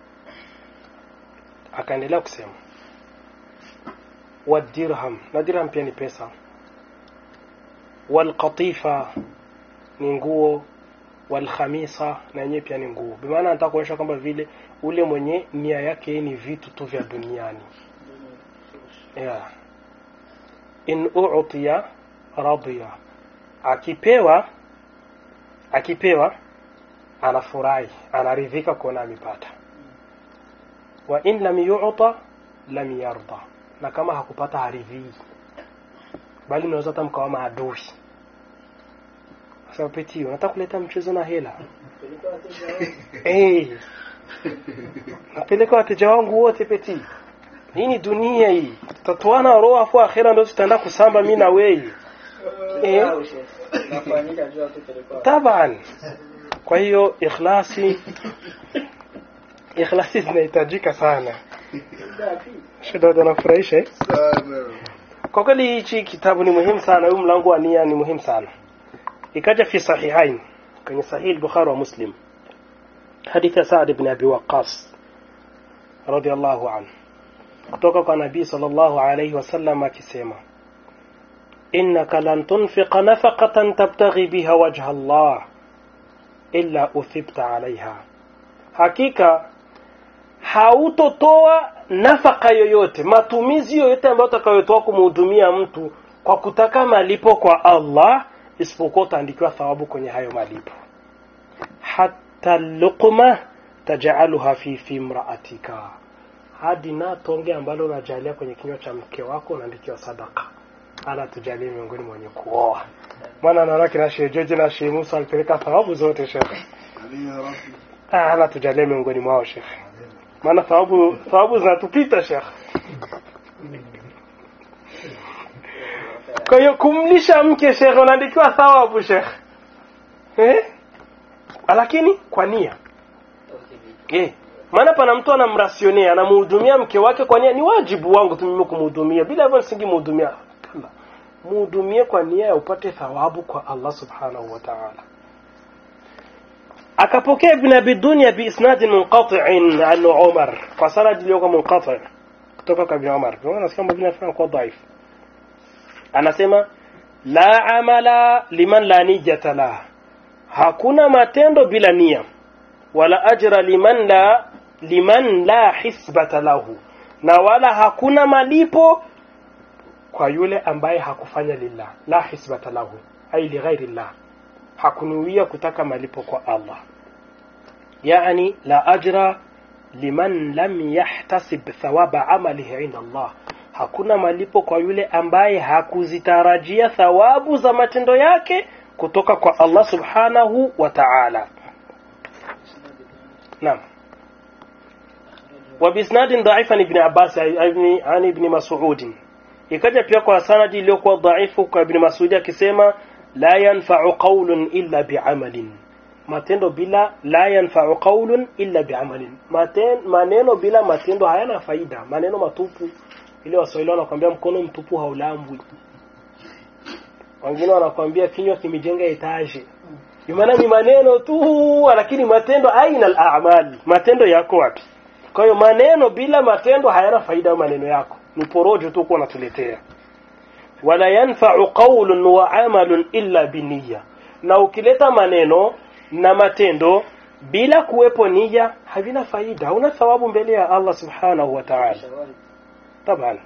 akaendelea kusema wadirham na dirham pia ni pesa walqatifa ni nguo walkhamisa na yenyewe pia ni nguo bimaana nataka kuonyesha kwamba vile ule mwenye nia yake ni vitu tu vya duniani yeah. in utiya radiya akipewa akipewa anafurahi anaridhika kuona amepata wa in lam yu'ta lam yarda na kama hakupata haridhii bali unaweza hata mkawa maadui sasa peti unataka kuleta mchezo na hela Peleka wateja wangu. eh napeleka wateja wangu wote peti hii ni dunia hii tutatoana roho afu akhera ndio tutaenda kusamba mimi na wewe Eh. Au sheikh. Nafanyika jua tu peleka wateja. taban kwa hiyo ikhlasi ikhlasi zinahitajika sana Ngapi? shida anafurahisha eh? sana kwa kweli hichi kitabu ni muhimu sana huu mlango wa nia ni muhimu sana ikaja fi sahihain kwenye sahih al-bukhari wa muslim hadithi ya Sa'd ibn Abi Waqqas radiyallahu anhu kutoka kwa nabii sallallahu alayhi wasallam akisema innaka lan tunfiqa nafaqatan tabtaghi biha wajha Allah illa uthibta alaiha hakika hautotoa nafaka yoyote matumizi yoyote ambayo utakayotoa kumhudumia mtu kwa kutaka malipo kwa Allah isipokuwa utaandikiwa thawabu kwenye hayo malipo hata luqma taj'aluha fi fi imra'atika hadi na tonge ambalo unajalia kwenye kinywa cha mke wako unaandikiwa sadaka ala tujalie miongoni mwenye kuoa maana naona kina Sheikh George na Sheikh Musa alipeleka thawabu zote Sheikh amin ya rabbi Ah, ala tujalie miongoni mwao Sheikh maana thawabu thawabu zinatupita Sheikh kwa hiyo kumlisha mke Sheikh unaandikiwa thawabu Sheikh eh lakini kwa nia eh maana pana mtu anamrasionea anamhudumia mke wake kwa nia ni wajibu wangu tu mimi kumhudumia bila hivyo nisingemhudumia kama mhudumie kwa nia ya upate thawabu kwa Allah subhanahu wa ta'ala akapokea ibn abi dunya bi isnad munqati'in an umar kwa sanad iliyokuwa munqati' kutoka kwa ibn umar kwa nasikia mwingine anasema kwa dhaif anasema la amala liman la niyata la hakuna matendo bila nia wala ajra liman la liman la hisbata lahu na wala hakuna malipo kwa yule ambaye hakufanya lillah la hisbata lahu ai lighairi llah hakunuia kutaka malipo kwa Allah yani la ajra liman lam yahtasib thawaba amalihi inda Allah hakuna malipo kwa yule ambaye hakuzitarajia thawabu za matendo yake kutoka kwa Allah subhanahu wa ta'ala نعم وبإسناد ضعيف عن ابن عباس عن عن ابن مسعود ikaja pia kwa sanadi iliyokuwa dhaifu kwa ibn Mas'ud akisema la yanfa'u qawlun illa bi'amalin matendo bila la yanfa'u qawlun illa bi'amalin Maten, maneno bila matendo hayana faida maneno matupu ile waswahili wanakuambia mkono mtupu haulambwi wengine wanakuambia kinywa kimejenga etaje maana ni maneno tu lakini matendo aina al-a'mal matendo yako wapi kwa hiyo maneno bila matendo hayana faida maneno yako ni porojo tu kwa unatuletea wala yanfa'u qawlun wa 'amalun illa biniyya na ukileta maneno na matendo bila kuwepo nia havina faida hauna thawabu mbele ya Allah subhanahu wa ta'ala طبعا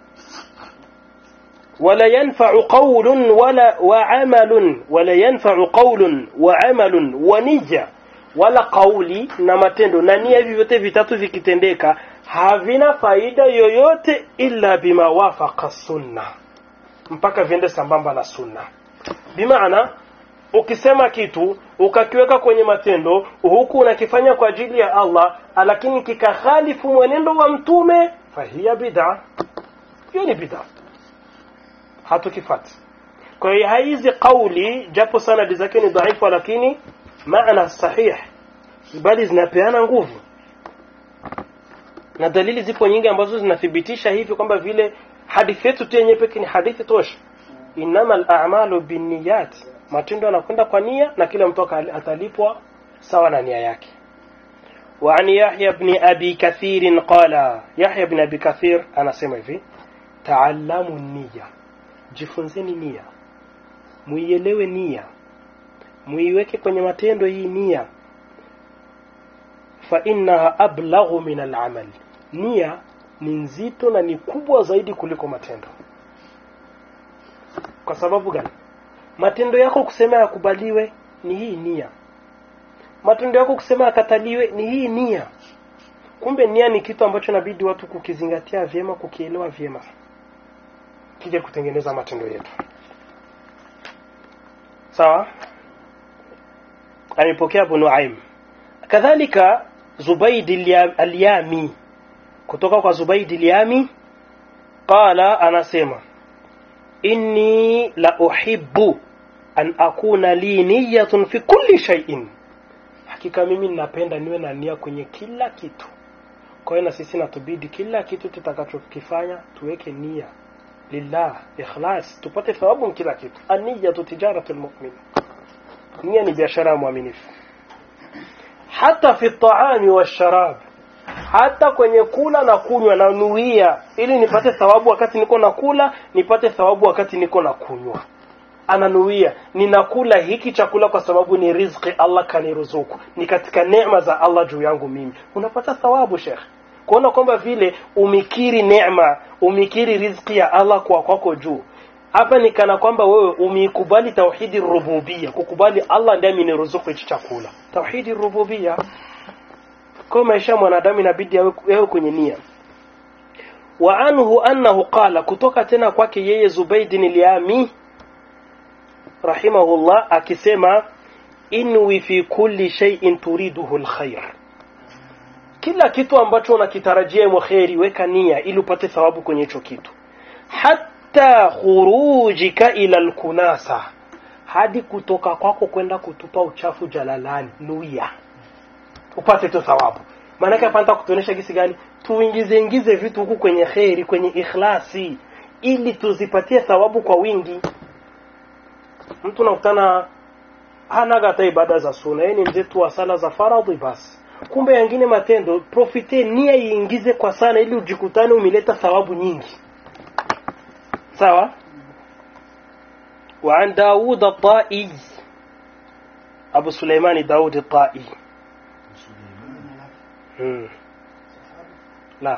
ولا ينفع قول ولا وعمل ولا ينفع قول وعمل ونية wala kauli na matendo na nia hivi vyote vitatu vikitendeka havina faida yoyote illa bima wafaqa sunna mpaka viende sambamba na sunna bimaana ukisema kitu ukakiweka kwenye matendo huku unakifanya kwa ajili ya Allah lakini kikakhalifu mwenendo wa mtume fahiya bid'a hiyo ni bid'a hatukifati kwa hiyo hizi kauli japo sanadi zake ni dhaifu lakini maana sahih bali zinapeana nguvu na dalili zipo nyingi ambazo zinathibitisha hivi kwamba vile hadithi yetu tu yenyewe pekee ni hadithi tosha innamal a'malu binniyat matendo yanakwenda kwa nia na kila mtu atalipwa sawa na nia yake وعن يحيى بن أبي كثير قال يحيى بن أبي كثير أنا سمع تعلموا النية jifunzeni nia muielewe nia muiweke kwenye matendo hii nia fa innaha ablaghu min al'amal nia ni nzito na ni kubwa zaidi kuliko matendo kwa sababu gani matendo yako kusema yakubaliwe ni hii nia matendo yako kusema akataliwe ni hii nia kumbe nia ni kitu ambacho inabidi watu kukizingatia vyema kukielewa vyema kija kutengeneza matendo yetu sawa amepokea Abu Nuaim kadhalika Zubaid al- al-Yami kutoka kwa Zubaid al-Yami qala anasema inni la uhibbu an akuna li niyyatun fi kulli shay'in hakika mimi ninapenda niwe na nia kwenye kila kitu kwa hiyo na sisi natubidi kila kitu tutakachokifanya tuweke nia lillah ikhlas tupate thawabu kila kitu aniyatu tijaratul mu'min nia ni biashara ya mwaminifu hata fi taami washarab hata kwenye kula na kunywa na nuia ili nipate thawabu wakati niko na kula nipate thawabu wakati niko na kunywa ananuia ninakula hiki chakula kwa sababu ni riziki Allah kaniruzuku ni katika neema za Allah juu yangu mimi unapata thawabu shekh kuona kwamba vile umikiri neema umikiri riziki ya Allah kwa kwako juu hapa ni kana kwamba wewe umeikubali tauhidi rububia kukubali Allah ndiye ameniruzuku hichi chakula tauhidi rububia kwa maisha ya mwanadamu inabidi yawe yawe kwenye nia wa anhu annahu qala kutoka tena kwake yeye Zubayd al-Yami rahimahullah akisema inwi fi kulli shay'in turiduhu alkhair kila kitu ambacho unakitarajia mwa khairi weka nia ili upate thawabu kwenye hicho kitu hatta khurujika ila alkunasa hadi kutoka kwako kwenda kutupa uchafu jalalani nuia upate tu thawabu maanake hapa nataka kutuonyesha gisi gani tuingize ingize vitu huku kwenye kheri kwenye ikhlasi ili tuzipatie thawabu kwa wingi mtu nakutana hanaga hata ibada za suna yeye ni mzee tu wa sala za faradhi basi kumbe yangine matendo profite nia iingize kwa sana ili ujikutane umeleta thawabu nyingi sawa وعن داود الطائي أبو سليمان داود الطائي مم. لا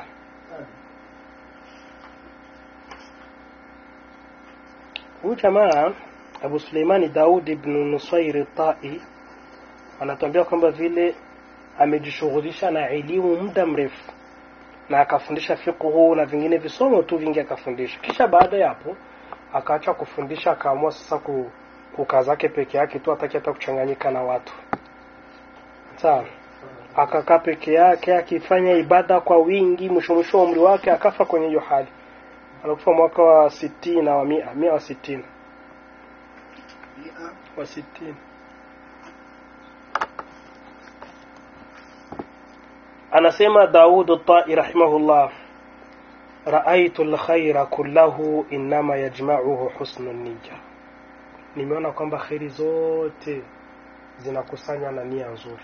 huyu jamaa Abu Suleimani Daud ibn Nusair Tai anatuambia kwamba vile amejishughulisha na elimu muda mrefu na akafundisha fiqhu na vingine visomo tu vingi akafundisha. Kisha baada ya hapo akaacha kufundisha, akaamua sasa ku, kukaa zake peke yake tu, hataki hata kuchanganyika na watu. Sawa, akakaa peke yake akifanya ibada kwa wingi. Mwisho mwisho wa umri wake akafa kwenye hiyo hali. Alikufa mwaka wa sitini na wa mia, mia wa sitini wa sitini. anasema Daud at-Tai rahimahullah raaitu al-khaira kullahu inma yajma'uhu husnu niyya nimeona kwamba khairi zote zinakusanya na nia nzuri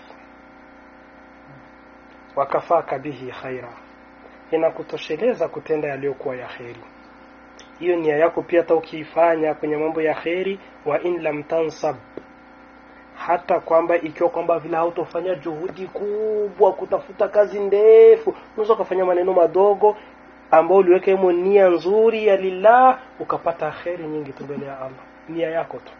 wakafaka bihi khaira inakutosheleza kutenda yaliyokuwa ya kheri hiyo nia yako pia hata ukiifanya kwenye mambo ya kheri wa in lam tansab hata kwamba ikiwa kwamba vile hautofanya juhudi kubwa kutafuta kazi ndefu unaweza ukafanya maneno madogo ambao uliweka himo nia nzuri ya lillah ukapata kheri nyingi tu mbele ya Allah nia yako tu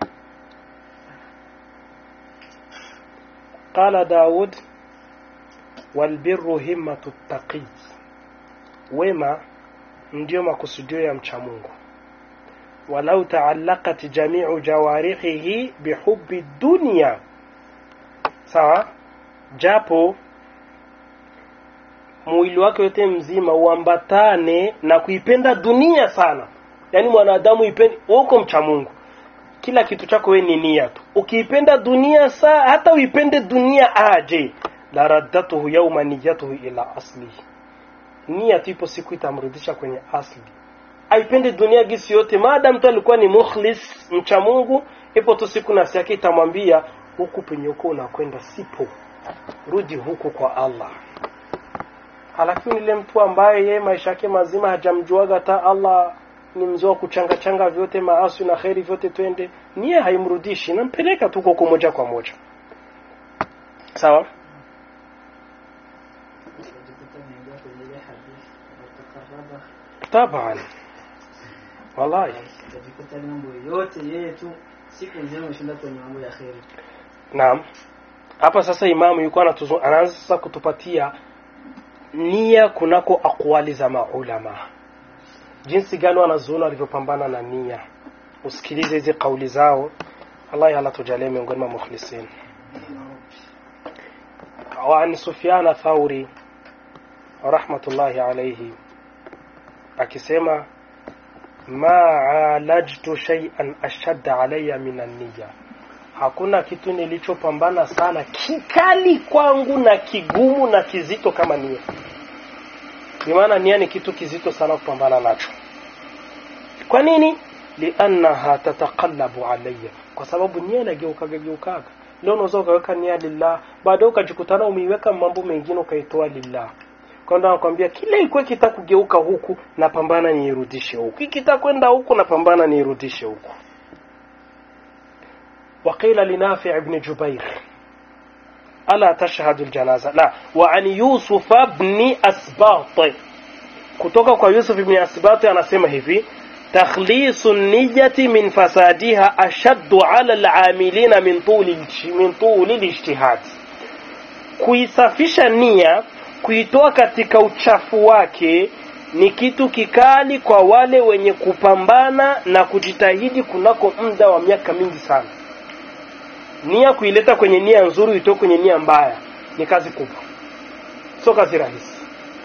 qala daud walbirru himmatu taqi wema ndio makusudio ya mcha Mungu walau taallaqat jami'u jawarihihi bihubbi dunya sawa japo mwili wake wote mzima uambatane na kuipenda dunia sana yaani mwanadamu ipende uko mcha Mungu kila kitu chako wewe ni nia tu ukiipenda dunia saa hata uipende dunia aje la raddatuhu yawma niyatuhu ila aslihi nia tu ipo siku itamrudisha kwenye asli aipende dunia gisi yote maadamu tu alikuwa ni mukhlis mcha Mungu ipo tu siku nafsi yake itamwambia huku penye uko unakwenda sipo rudi huku kwa Allah lakini ile mtu ambaye yeye maisha yake mazima hajamjuaga hata Allah ni mzee wa kuchanga changa vyote maasi na kheri vyote twende nia haimrudishi nampeleka tu huko moja kwa moja sawa taban wallahi utajikuta mambo yote yeye tu siku nzima umeshinda kwenye mambo ya kheri naam hapa sasa imamu yuko anatuzu- anaanza sasa kutupatia nia kunako akwali za maulama jinsi gani wanazuoni walivyopambana na nia usikilize hizi kauli zao allah ala tujalie miongoni mwa mukhlisin وعن سفيان ثوري رحمة الله عليه akisema ma alajtu shay'an ashadda alayya min an-niyya hakuna kitu nilichopambana sana kikali kwangu na kigumu na kizito kama nia bimaana nia ni kitu kizito sana kupambana nacho kwa nini liannaha tataqallabu alayya kwa sababu nia inageukaga geukaga leo unaweza ukaweka nia lillah baadaye ukajikutana umeiweka mambo mengine ukaitoa lillah kwa ndo nakwambia kila ikuwe kitakugeuka huku napambana niirudishe huku ikitakwenda huku napambana niirudishe huku وقيل لنافع بن جبير ألا تشهد الجنازة لا وعن يوسف بن أسباط kutoka kwa Yusuf ibn Asbati anasema hivi takhlisu niyati min fasadiha ashaddu ala al'amilina min tuli min tuli lijtihad kuisafisha nia kuitoa katika uchafu wake ni kitu kikali kwa wale wenye kupambana na kujitahidi kunako muda wa miaka mingi sana nia kuileta kwenye nia nzuri uitoe kwenye nia mbaya ni kazi kubwa sio kazi rahisi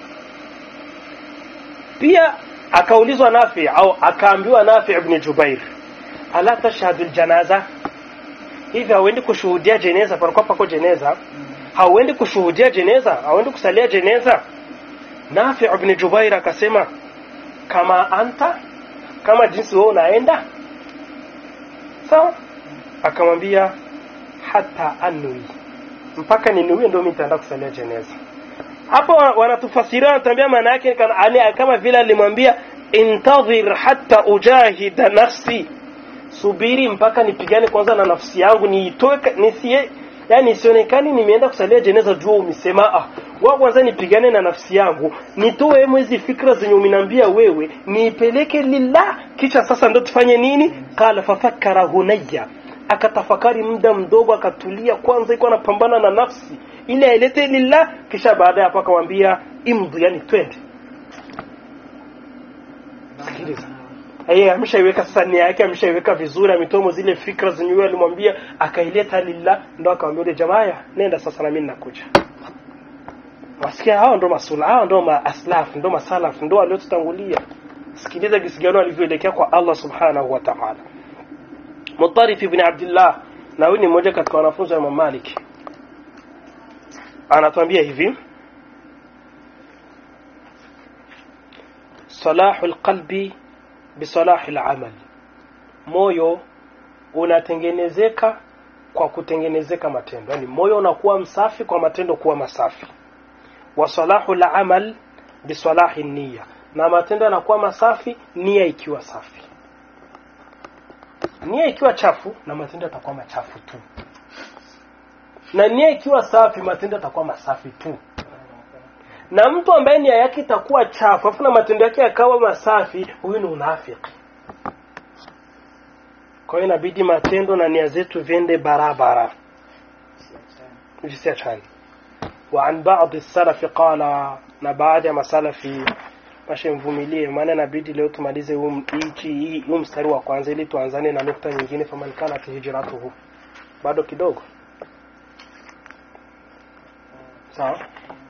pia akaulizwa Nafi au akaambiwa Nafi ibn Jubair ala tashhadu aljanaza hivi hauendi kushuhudia jeneza palikuwa pako jeneza hauendi kushuhudia jeneza hauendi kusalia jeneza Nafi ibn Jubair akasema kama anta kama jinsi wewe unaenda sawa akamwambia hata anui mpaka ninuie ndio mimi nitaenda kusalia jeneza hapo wanatufasiria wanatuambia maana yake kana- ani- kama vile alimwambia intadhir hatta ujahida nafsi subiri mpaka nipigane kwanza na nafsi yangu niitoe ka- nisie yani isionekani nimeenda kusalia jeneza jua umesema ah wa kwanza nipigane na nafsi yangu nitoe hizi fikra zenye umeniambia wewe niipeleke lillah kisha sasa ndo tufanye nini qala fafakkara hunayya akatafakari muda mdogo akatulia kwanza iko anapambana na nafsi ili ailete lillah kisha baada ya hapo akamwambia imdhi yani twende sikiliza yeye ameshaiweka sasa nia yake ameshaiweka vizuri ametomo zile fikra zenye yeye alimwambia akaileta lillah ndo akamwambia yule jamaa "Haya, nenda sasa na mimi nakuja wasikia hao ndo masula hao ndo maaslaf ndo masalaf ndo waliotutangulia sikiliza jinsi gani walivyoelekea kwa Allah subhanahu wa ta'ala Mutarif ibn Abdullah na huyu ni mmoja katika wanafunzi wa Imam Malik anatuambia hivi salahu alqalbi bisalahi alamal moyo unatengenezeka kwa kutengenezeka matendo yani moyo unakuwa msafi kwa matendo kuwa masafi wa salahu alamal bisalahi niyya na matendo yanakuwa masafi nia ikiwa safi nia ikiwa chafu na matendo yatakuwa machafu tu na nia ikiwa safi matendo yatakuwa masafi tu na mtu ambaye nia yake itakuwa chafu afu na matendo yake yakawa masafi huyu ni unafiki kwa hiyo inabidi matendo na nia zetu viende barabara visiachane وعن بعض السلف قال na baadhi ya masalafi mashe mvumilie maana inabidi leo tumalize huu hichi hii- huu mstari wa kwanza ili tuanzane na nukta nyingine faman kanat hijratuhu bado kidogo sawa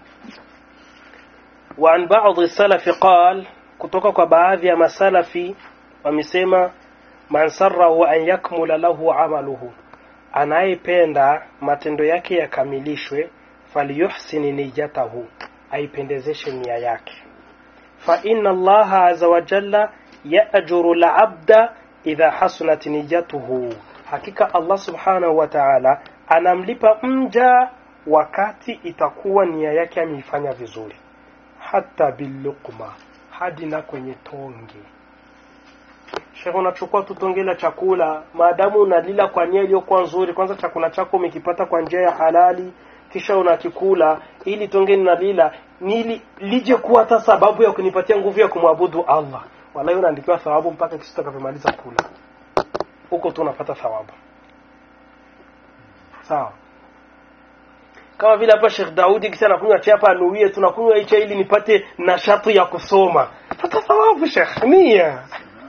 وعن بعض السلف قال kutoka kwa baadhi ya masalafi wamesema man sarrahu an yakmula lahu amaluhu anayependa matendo yake yakamilishwe falyuhsin niyatahu aipendezeshe nia yake fa inna allaha azza wa jalla ya'juru al-'abda idha hasunat niyatuhu hakika allah subhanahu wa ta'ala anamlipa mja wakati itakuwa nia yake ameifanya vizuri hata billuqma hadi na kwenye tonge Sheikh unachukua tu tonge la chakula maadamu unalila kwa nia iliyokuwa nzuri kwanza chakula chako umekipata kwa njia ya halali kisha unakikula ili tonge ninalila nili lije kuwa hata sababu ya kunipatia nguvu ya kumwabudu Allah wallahi unaandikiwa thawabu mpaka kisha utakapomaliza kula huko tu unapata thawabu sawa kama vile hapa Sheikh Daudi kisa anakunywa chai hapa anuie tunakunywa hii chai ili nipate nashati ya kusoma hata thawabu Sheikh nia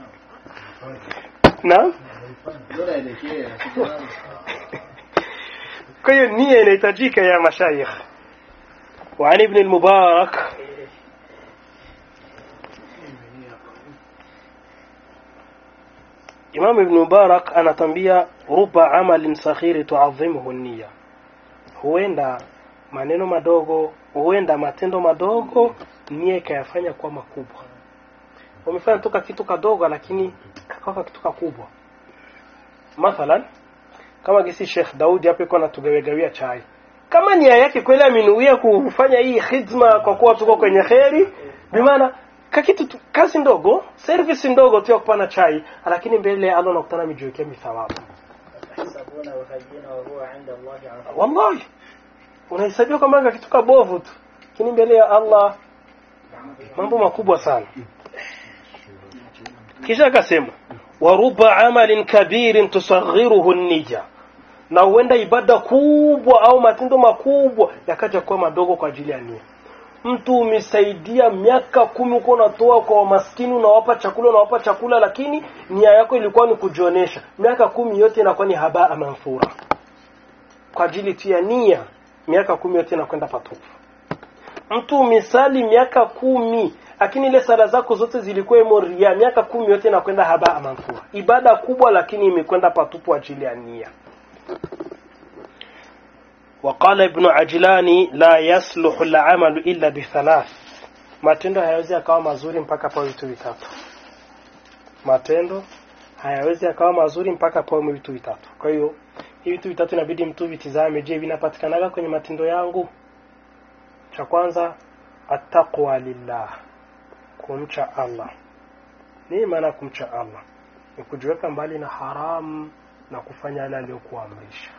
naam bora elekea kwa hiyo nia inahitajika ya mashayikh وعن ابن المبارك Imam Ibn Mubarak anatambia ruba amalin saghiri tuadhimuhu nia, huenda maneno madogo, huenda matendo madogo nia ikayafanya kuwa makubwa. Umefanya toka kitu kadogo, lakini kakawa kitu kakubwa. Mathalan, kama gisi Sheikh Daudi hapo iko anatugawegawia chai, kama nia yake kweli amenuia kufanya hii khidma kwa kuwa tuko kwenye kheri, bimaana kakitu tu- kazi ndogo service ndogo tu ya kupana chai lakini mbele ya Allah unakutana mijiwekea mithawabu تحسبونه هينا وهو عند الله عظيم wallahi unahesabiwa kama kitu kabovu tu lakini mbele ya Allah mambo makubwa sana kisha akasema waruba amalin kabirin tusaghiruhu nija na huenda ibada kubwa au matendo makubwa yakaja kuwa madogo kwa ajili ya nia mtu umesaidia miaka kumi uko unatoa kwa wamaskini unawapa chakula unawapa chakula lakini nia yako ilikuwa ni kujionesha miaka kumi yote inakuwa ni habaa manthura kwa ajili tu ya nia miaka kumi yote inakwenda patupu mtu umesali miaka kumi lakini ile sala zako zote zilikuwa imo ria miaka kumi yote inakwenda habaa manthura ibada kubwa lakini imekwenda patupu ajili ya nia وقال ابن عجلان لا يصلح العمل إلا بثلاث matendo hayawezi yakawa mazuri mpaka pawe vitu vitatu matendo hayawezi yakawa mazuri mpaka pawe vitu vitatu kwa hiyo hivi vitu vitatu inabidi mtu vitizame je vinapatikanaga kwenye matendo yangu cha kwanza attaqwa lillah kumcha allah nini maana ya kumcha allah ni kujiweka mbali na haramu na kufanya yale aliyokuamrisha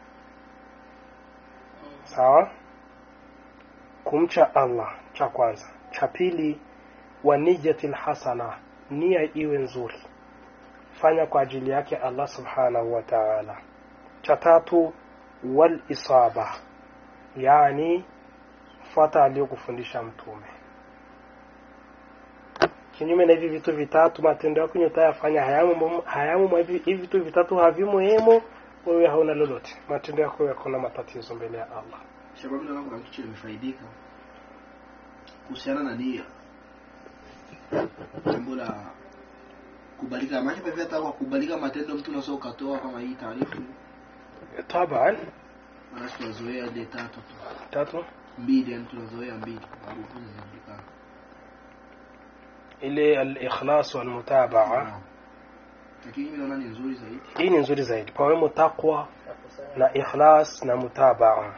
sawa kumcha allah cha kwanza cha pili wa niyatil hasana nia iwe nzuri fanya kwa ajili yake allah subhanahu wa ta'ala cha tatu wal isaba yani fuata aliyokufundisha mtume kinyume na hivi vitu vitatu matendo yako yenye utayafanya hayamo hayamo mwa hivi hivi vitu vitatu havimo hemo wewe hauna lolote matendo yako yako na matatizo mbele ya allah shababu naona kuna kitu nimefaidika kuhusiana na nia jambo la kubalika maana pia hata kwa kubalika matendo mtu unaweza ukatoa kama hii taarifa taban maana tunazoea ile tatu tu tatu mbili yani tunazoea mbili maarufu zinajulikana ile al-ikhlas wal mutabaa lakini mimi naona ni nzuri zaidi hii ni nzuri zaidi pawemo taqwa na ikhlas na mutabaa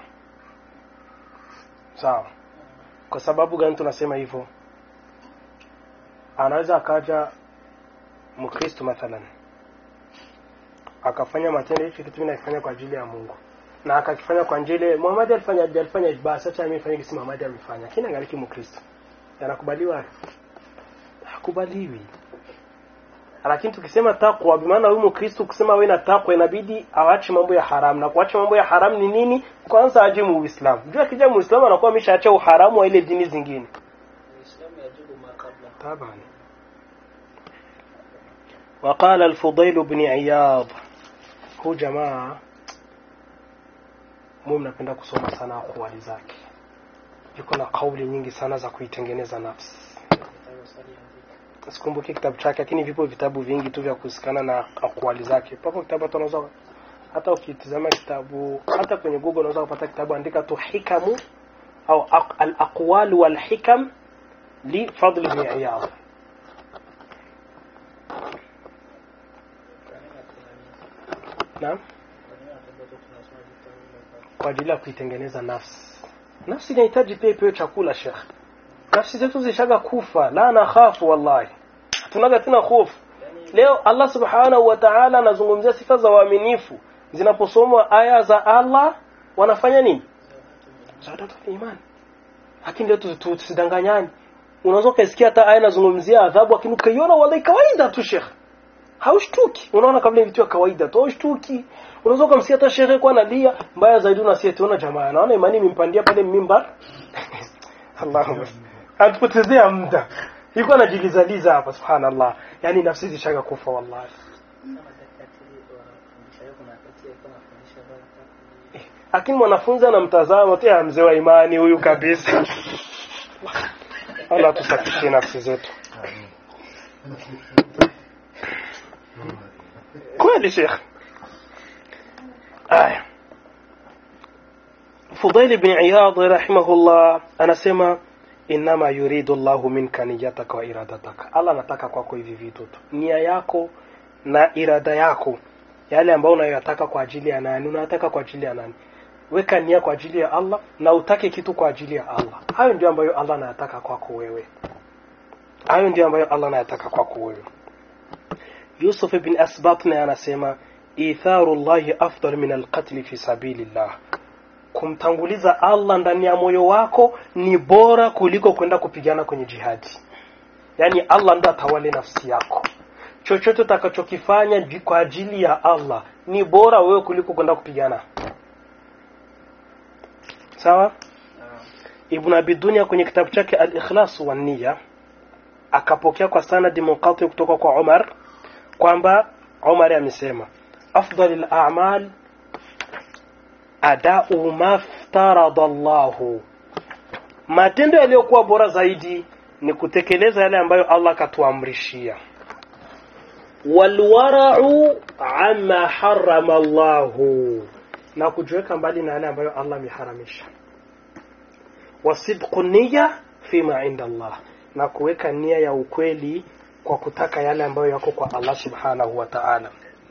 sawa kwa sababu gani tunasema hivyo anaweza akaja mkristo mathalan akafanya matendo hichi kitu mimi naifanya kwa ajili ya Mungu na akakifanya kwa njia Muhammad alifanya alifanya basi acha mimi fanye kisi Muhammad amefanya kina ngaliki mkristo yanakubaliwa hakubaliwi lakini tukisema takwa bimaana huyu mkristo kusema wewe na takwa inabidi awache mambo ya haramu na kuacha mambo ya haramu ni nini kwanza aje mu Uislamu jua akija Muislamu anakuwa ameshaacha uharamu wa ile dini zingine الإسلام يجب ما قبله طبعا وقال الفضيل بن عياض هو jamaa mimi mnapenda kusoma sana akwali zake yuko na kauli nyingi sana za kuitengeneza nafsi sikumbuki kitabu chake lakini vipo vitabu vingi tu vya kuhusikana na akwali zake papo kitabu hata unaweza hata ukitizama kitabu hata kwenye google unaweza kupata kitabu andika tu hikamu au aq- al aqwal wal hikam li fadl ibn iyad naam kwa ajili ya kuitengeneza nafsi nafsi inahitaji pia ipewe chakula shekh nafsi zetu zishaga kufa la na khafu wallahi tunaga tena hofu leo Allah subhanahu wa ta'ala anazungumzia sifa za waaminifu zinaposomwa aya za Allah wanafanya nini zadatul iman lakini leo tu- tu- tusidanganyani unaweza ukasikia hata aya inazungumzia adhabu lakini ukaiona wallahi kawaida tu shekh haushtuki unaona kabla ni vitu ya kawaida tu haushtuki unaweza ukamsikia hata shehe kwa analia mbaya zaidi unasikia tuona jamaa naona imani imempandia pale mimbar Allahumma atupotezea muda yuko anajilizaliza hapa subhanallah yani nafsi zishaga kufa wallahi lakini mwanafunzi anamtazama tu "Ah, mzee wa imani huyu kabisa Allah tusafishie nafsi zetu kweli shekh aya Fudail bin Iyad rahimahullah anasema inama yuridu Allahu minka niyataka wa iradataka Allah anataka kwako hivi vitu tu nia yako na irada yako yale ambayo unayoyataka kwa ajili ya nani unayataka kwa ajili ya nani weka nia kwa ajili ya Allah na utake kitu kwa ajili ya Allah hayo ndio ambayo Allah anayataka kwako wewe hayo ndio ambayo Allah anayataka kwako wewe Yusuf ibn Asbat naye anasema itharu Allahi afdal min alqatl fi sabilillah kumtanguliza Allah ndani ya moyo wako ni bora kuliko kwenda kupigana kwenye jihadi yaani Allah ndo atawale nafsi yako chochote utakachokifanya ji- kwa ajili ya Allah ni bora wewe kuliko kwenda kupigana sawa Ibn Abi Dunya kwenye kitabu chake Al-Ikhlas wa Niyya akapokea kwa sanadi munqati kutoka kwa Umar kwamba Umar amesema afdalil a'mal adau maftarada Allahu matendo yaliyokuwa bora zaidi ni kutekeleza yale ambayo Allah akatuamrishia walwara'u amma harrama Allahu na kujiweka mbali na yale ambayo Allah ameharamisha wasidqu niyya fima inda Allah na kuweka nia ya ukweli kwa kutaka yale ambayo yako kwa Allah subhanahu wa ta'ala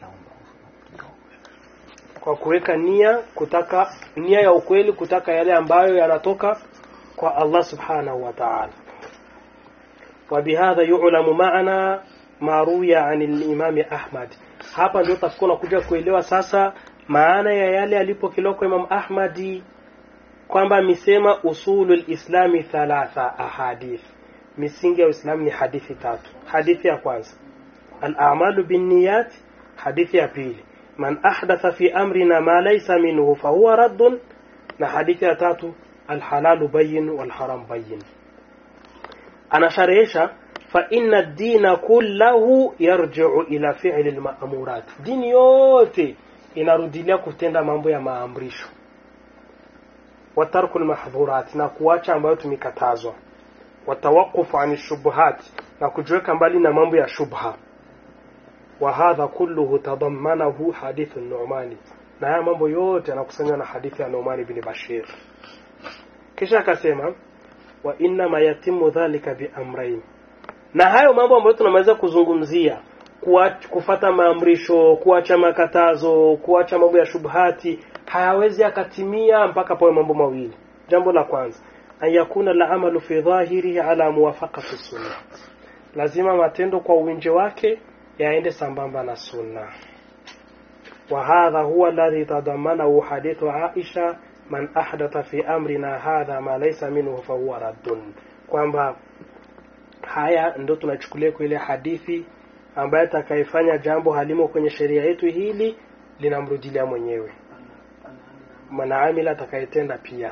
kwa kuweka nia kutaka nia ya ukweli kutaka yale ambayo yanatoka kwa Allah subhanahu wa ta'ala وبهذا يعلم معنى ما روي عن الإمام أحمد hapa ndio tutakuwa nakuja kuelewa sasa maana ya yale alipokelewa kwa Imam Ahmadi kwamba amesema usulul islami thalatha ahadith misingi ya Uislamu ni hadithi tatu hadithi ya kwanza al-a'malu binniyat hadithi ya pili man ahdatha fi amrina ma laysa minhu fahuwa raddun na hadithi ya tatu al-halalu bayyin wal haram bayyin anasharehesha fa inna ad-dina kullahu yarji'u ila fi'li al-ma'murat dini yote inarudilia kutenda mambo ya maamrisho wa tarku al-mahdhurat na kuacha ambayo tumekatazwa wa tawaqquf an shubuhat na kujiweka mbali na mambo ya shubha wa hadha kulluhu tadammanahu hadithu an-Nu'mani na haya mambo yote yanakusanywa na hadithi ya Nu'man ibn Bashir kisha akasema wa inna ma yatimu dhalika bi amrayn na hayo mambo ambayo tunamaliza kuzungumzia kuwa- kufata maamrisho kuacha makatazo kuacha mambo ya shubhati hayawezi akatimia mpaka pawe mambo mawili jambo la kwanza an yakuna la amalu fi dhahirihi ala muwafaqati sunna lazima matendo kwa uwinje wake yaende sambamba na sunna وهذا هو الذي تضمنه حديث عائشة من أحدث في أمرنا هذا ما ليس منه فهو رد kwamba haya ndo tunachukulia kwa ile hadithi ambaye atakayefanya jambo halimo kwenye sheria yetu hili linamrudilia mwenyewe mwanaamila atakayetenda pia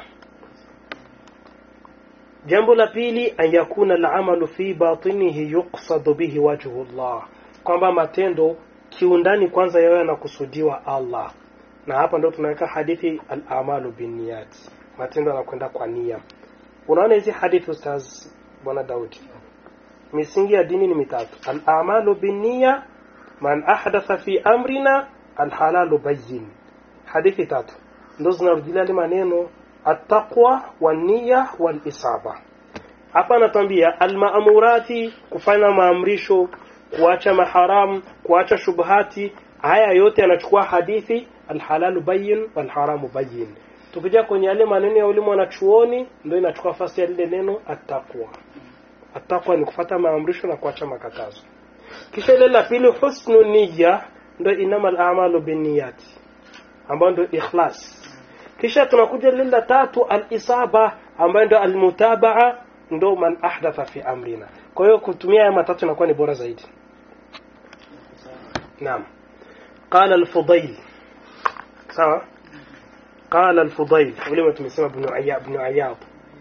jambo la pili an yakuna alamalu fi batinihi yuqsadu bihi wajhu llah kwamba matendo kiundani kwanza yawe yanakusudiwa Allah na hapa ndo tunaweka hadithi al-amalu binniyat matendo yanakwenda kwa nia unaona hizi hadithi ustaz bwana Daudi misingi ya dini ni mitatu al-amalu binniya man ahdatha fi amrina al-halalu bayyin hadithi tatu ndo zinarudilia yale maneno at-taqwa wan-niyya wal-isaba hapa anatuambia al-ma'murati kufanya maamrisho kuacha maharamu kuacha shubhati haya yote yanachukua hadithi alhalalu bayin walharamu bayin tukija kwenye yale maneno ya ulimu wanachuoni ndio inachukua nafasi ya lile neno attaqwa attaqwa ni kufata maamrisho na kuacha makatazo kisha ile la pili husnu niyya ndio inamal a'malu binniyati ambayo ndio ikhlas kisha tunakuja lile la tatu al-isaba ambayo ndio al-mutabaa ndio man ahdatha fi amrina kwa hiyo kutumia haya matatu inakuwa ni bora zaidi نعم قال الفضيل سوا قال الفضيل ولما تمسمى ابن عياض ابن عياض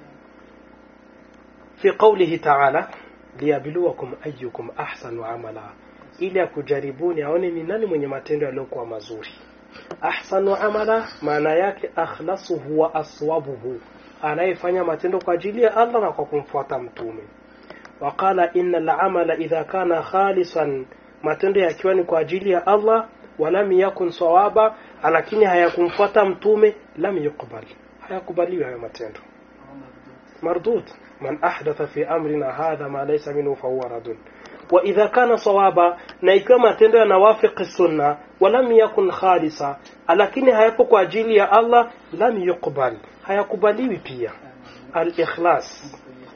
في قوله تعالى liyabluwakum ayyukum ahsanu amala ili akujaribuni aone ni nani mwenye matendo yaliyokuwa mazuri ahsanu amala maana yake akhlasuhu wa aswabuhu anayefanya matendo kwa ajili ya Allah na kwa kumfuata mtume waqala inna al-amala idha kana khalisan matendo yakiwa ni kwa ajili ya Allah walam yakun sawaba lakini hayakumfuata mtume lam yuqbal hayakubaliwi hayo matendo mardud man ahdatha fi amrina hadha ma laysa minhu fahuwa radun wa idha kana sawaba na ikiwa matendo yanawafiki sunna walam yakun khalisa lakini hayapo kwa ajili ya Allah lam yuqbal hayakubaliwi pia al-ikhlas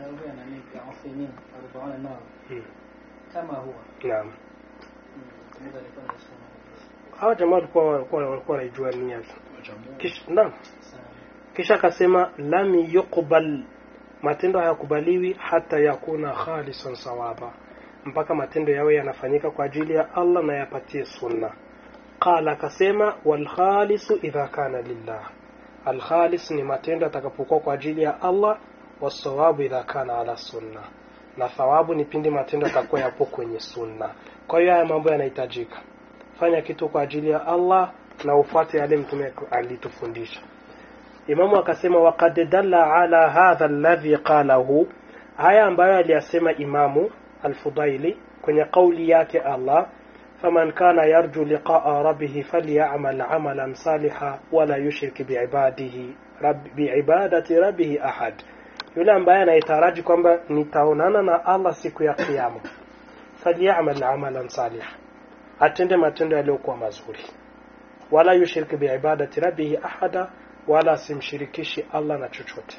kama huwa naam mmoja alikuwa anasema hawa jamaa walikuwa walikuwa walikuwa wanaijua nia kisha naam kisha akasema lam yuqbal matendo hayakubaliwi hata yakuna khalisan sawaba mpaka matendo yawe yanafanyika kwa ajili ya Allah na yapatie sunna qala akasema wal khalisu idha kana lillah al khalis ni matendo atakapokuwa kwa ajili ya Allah wasawabu idha kana ala sunna na thawabu ni pindi matendo yatakuwa yapo kwenye sunna kwa hiyo haya mambo yanahitajika fanya kitu kwa ajili ya Allah na ufuate yale mtume alitufundisha Imamu akasema waqad dalla ala hadha alladhi qalahu haya ambayo aliyasema Imamu Al-Fudaili kwenye kauli yake Allah faman kana yarju liqa'a rabbih falyamal amalan salihan wala yushrik biibadihi rabb biibadati rabbih ahad yule ambaye anayetaraji kwamba nitaonana na Allah siku ya kiyama falyamal amalan salihan atende matendo yaliyokuwa mazuri wala yushrik biibadati rabbih ahada wala asimshirikishi Allah na chochote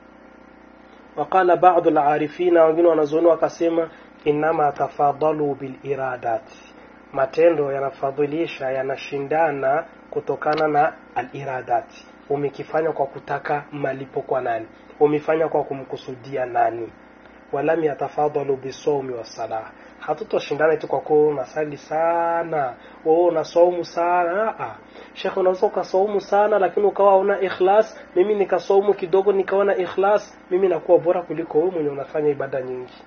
وقال بعض العارفين wengine wanazuoni wakasema inama tafadalu bil iradat matendo yanafadhilisha yanashindana kutokana na al iradat umekifanya kwa kutaka malipo kwa nani umefanya kwa kumkusudia nani walam yatafadalu bisawmi wasalah hatutoshindana tu kwa kuwa unasali sana wewe unasaumu sana ah Sheikh unaweza ukasaumu sana lakini ukawa una ikhlas mimi nikasaumu kidogo nikawa na ikhlas mimi nakuwa bora kuliko wewe mwenye unafanya ibada nyingi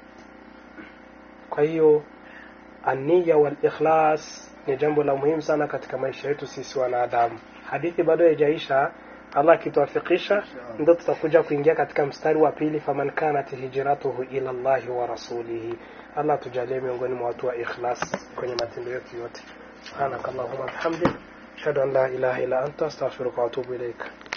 kwa hiyo ania wal ikhlas ni jambo la muhimu sana katika maisha yetu sisi wanadamu hadithi bado haijaisha Allah akituafikisha ndio tutakuja kuingia katika mstari wa pili faman kanat hijratuhu ila Allah wa rasulihi Allah tujalie miongoni mwa watu wa ikhlas kwenye matendo yetu yote subhanakallahumma bihamdik ashhadu an la ilaha illa anta astaghfiruka wa atubu ilaik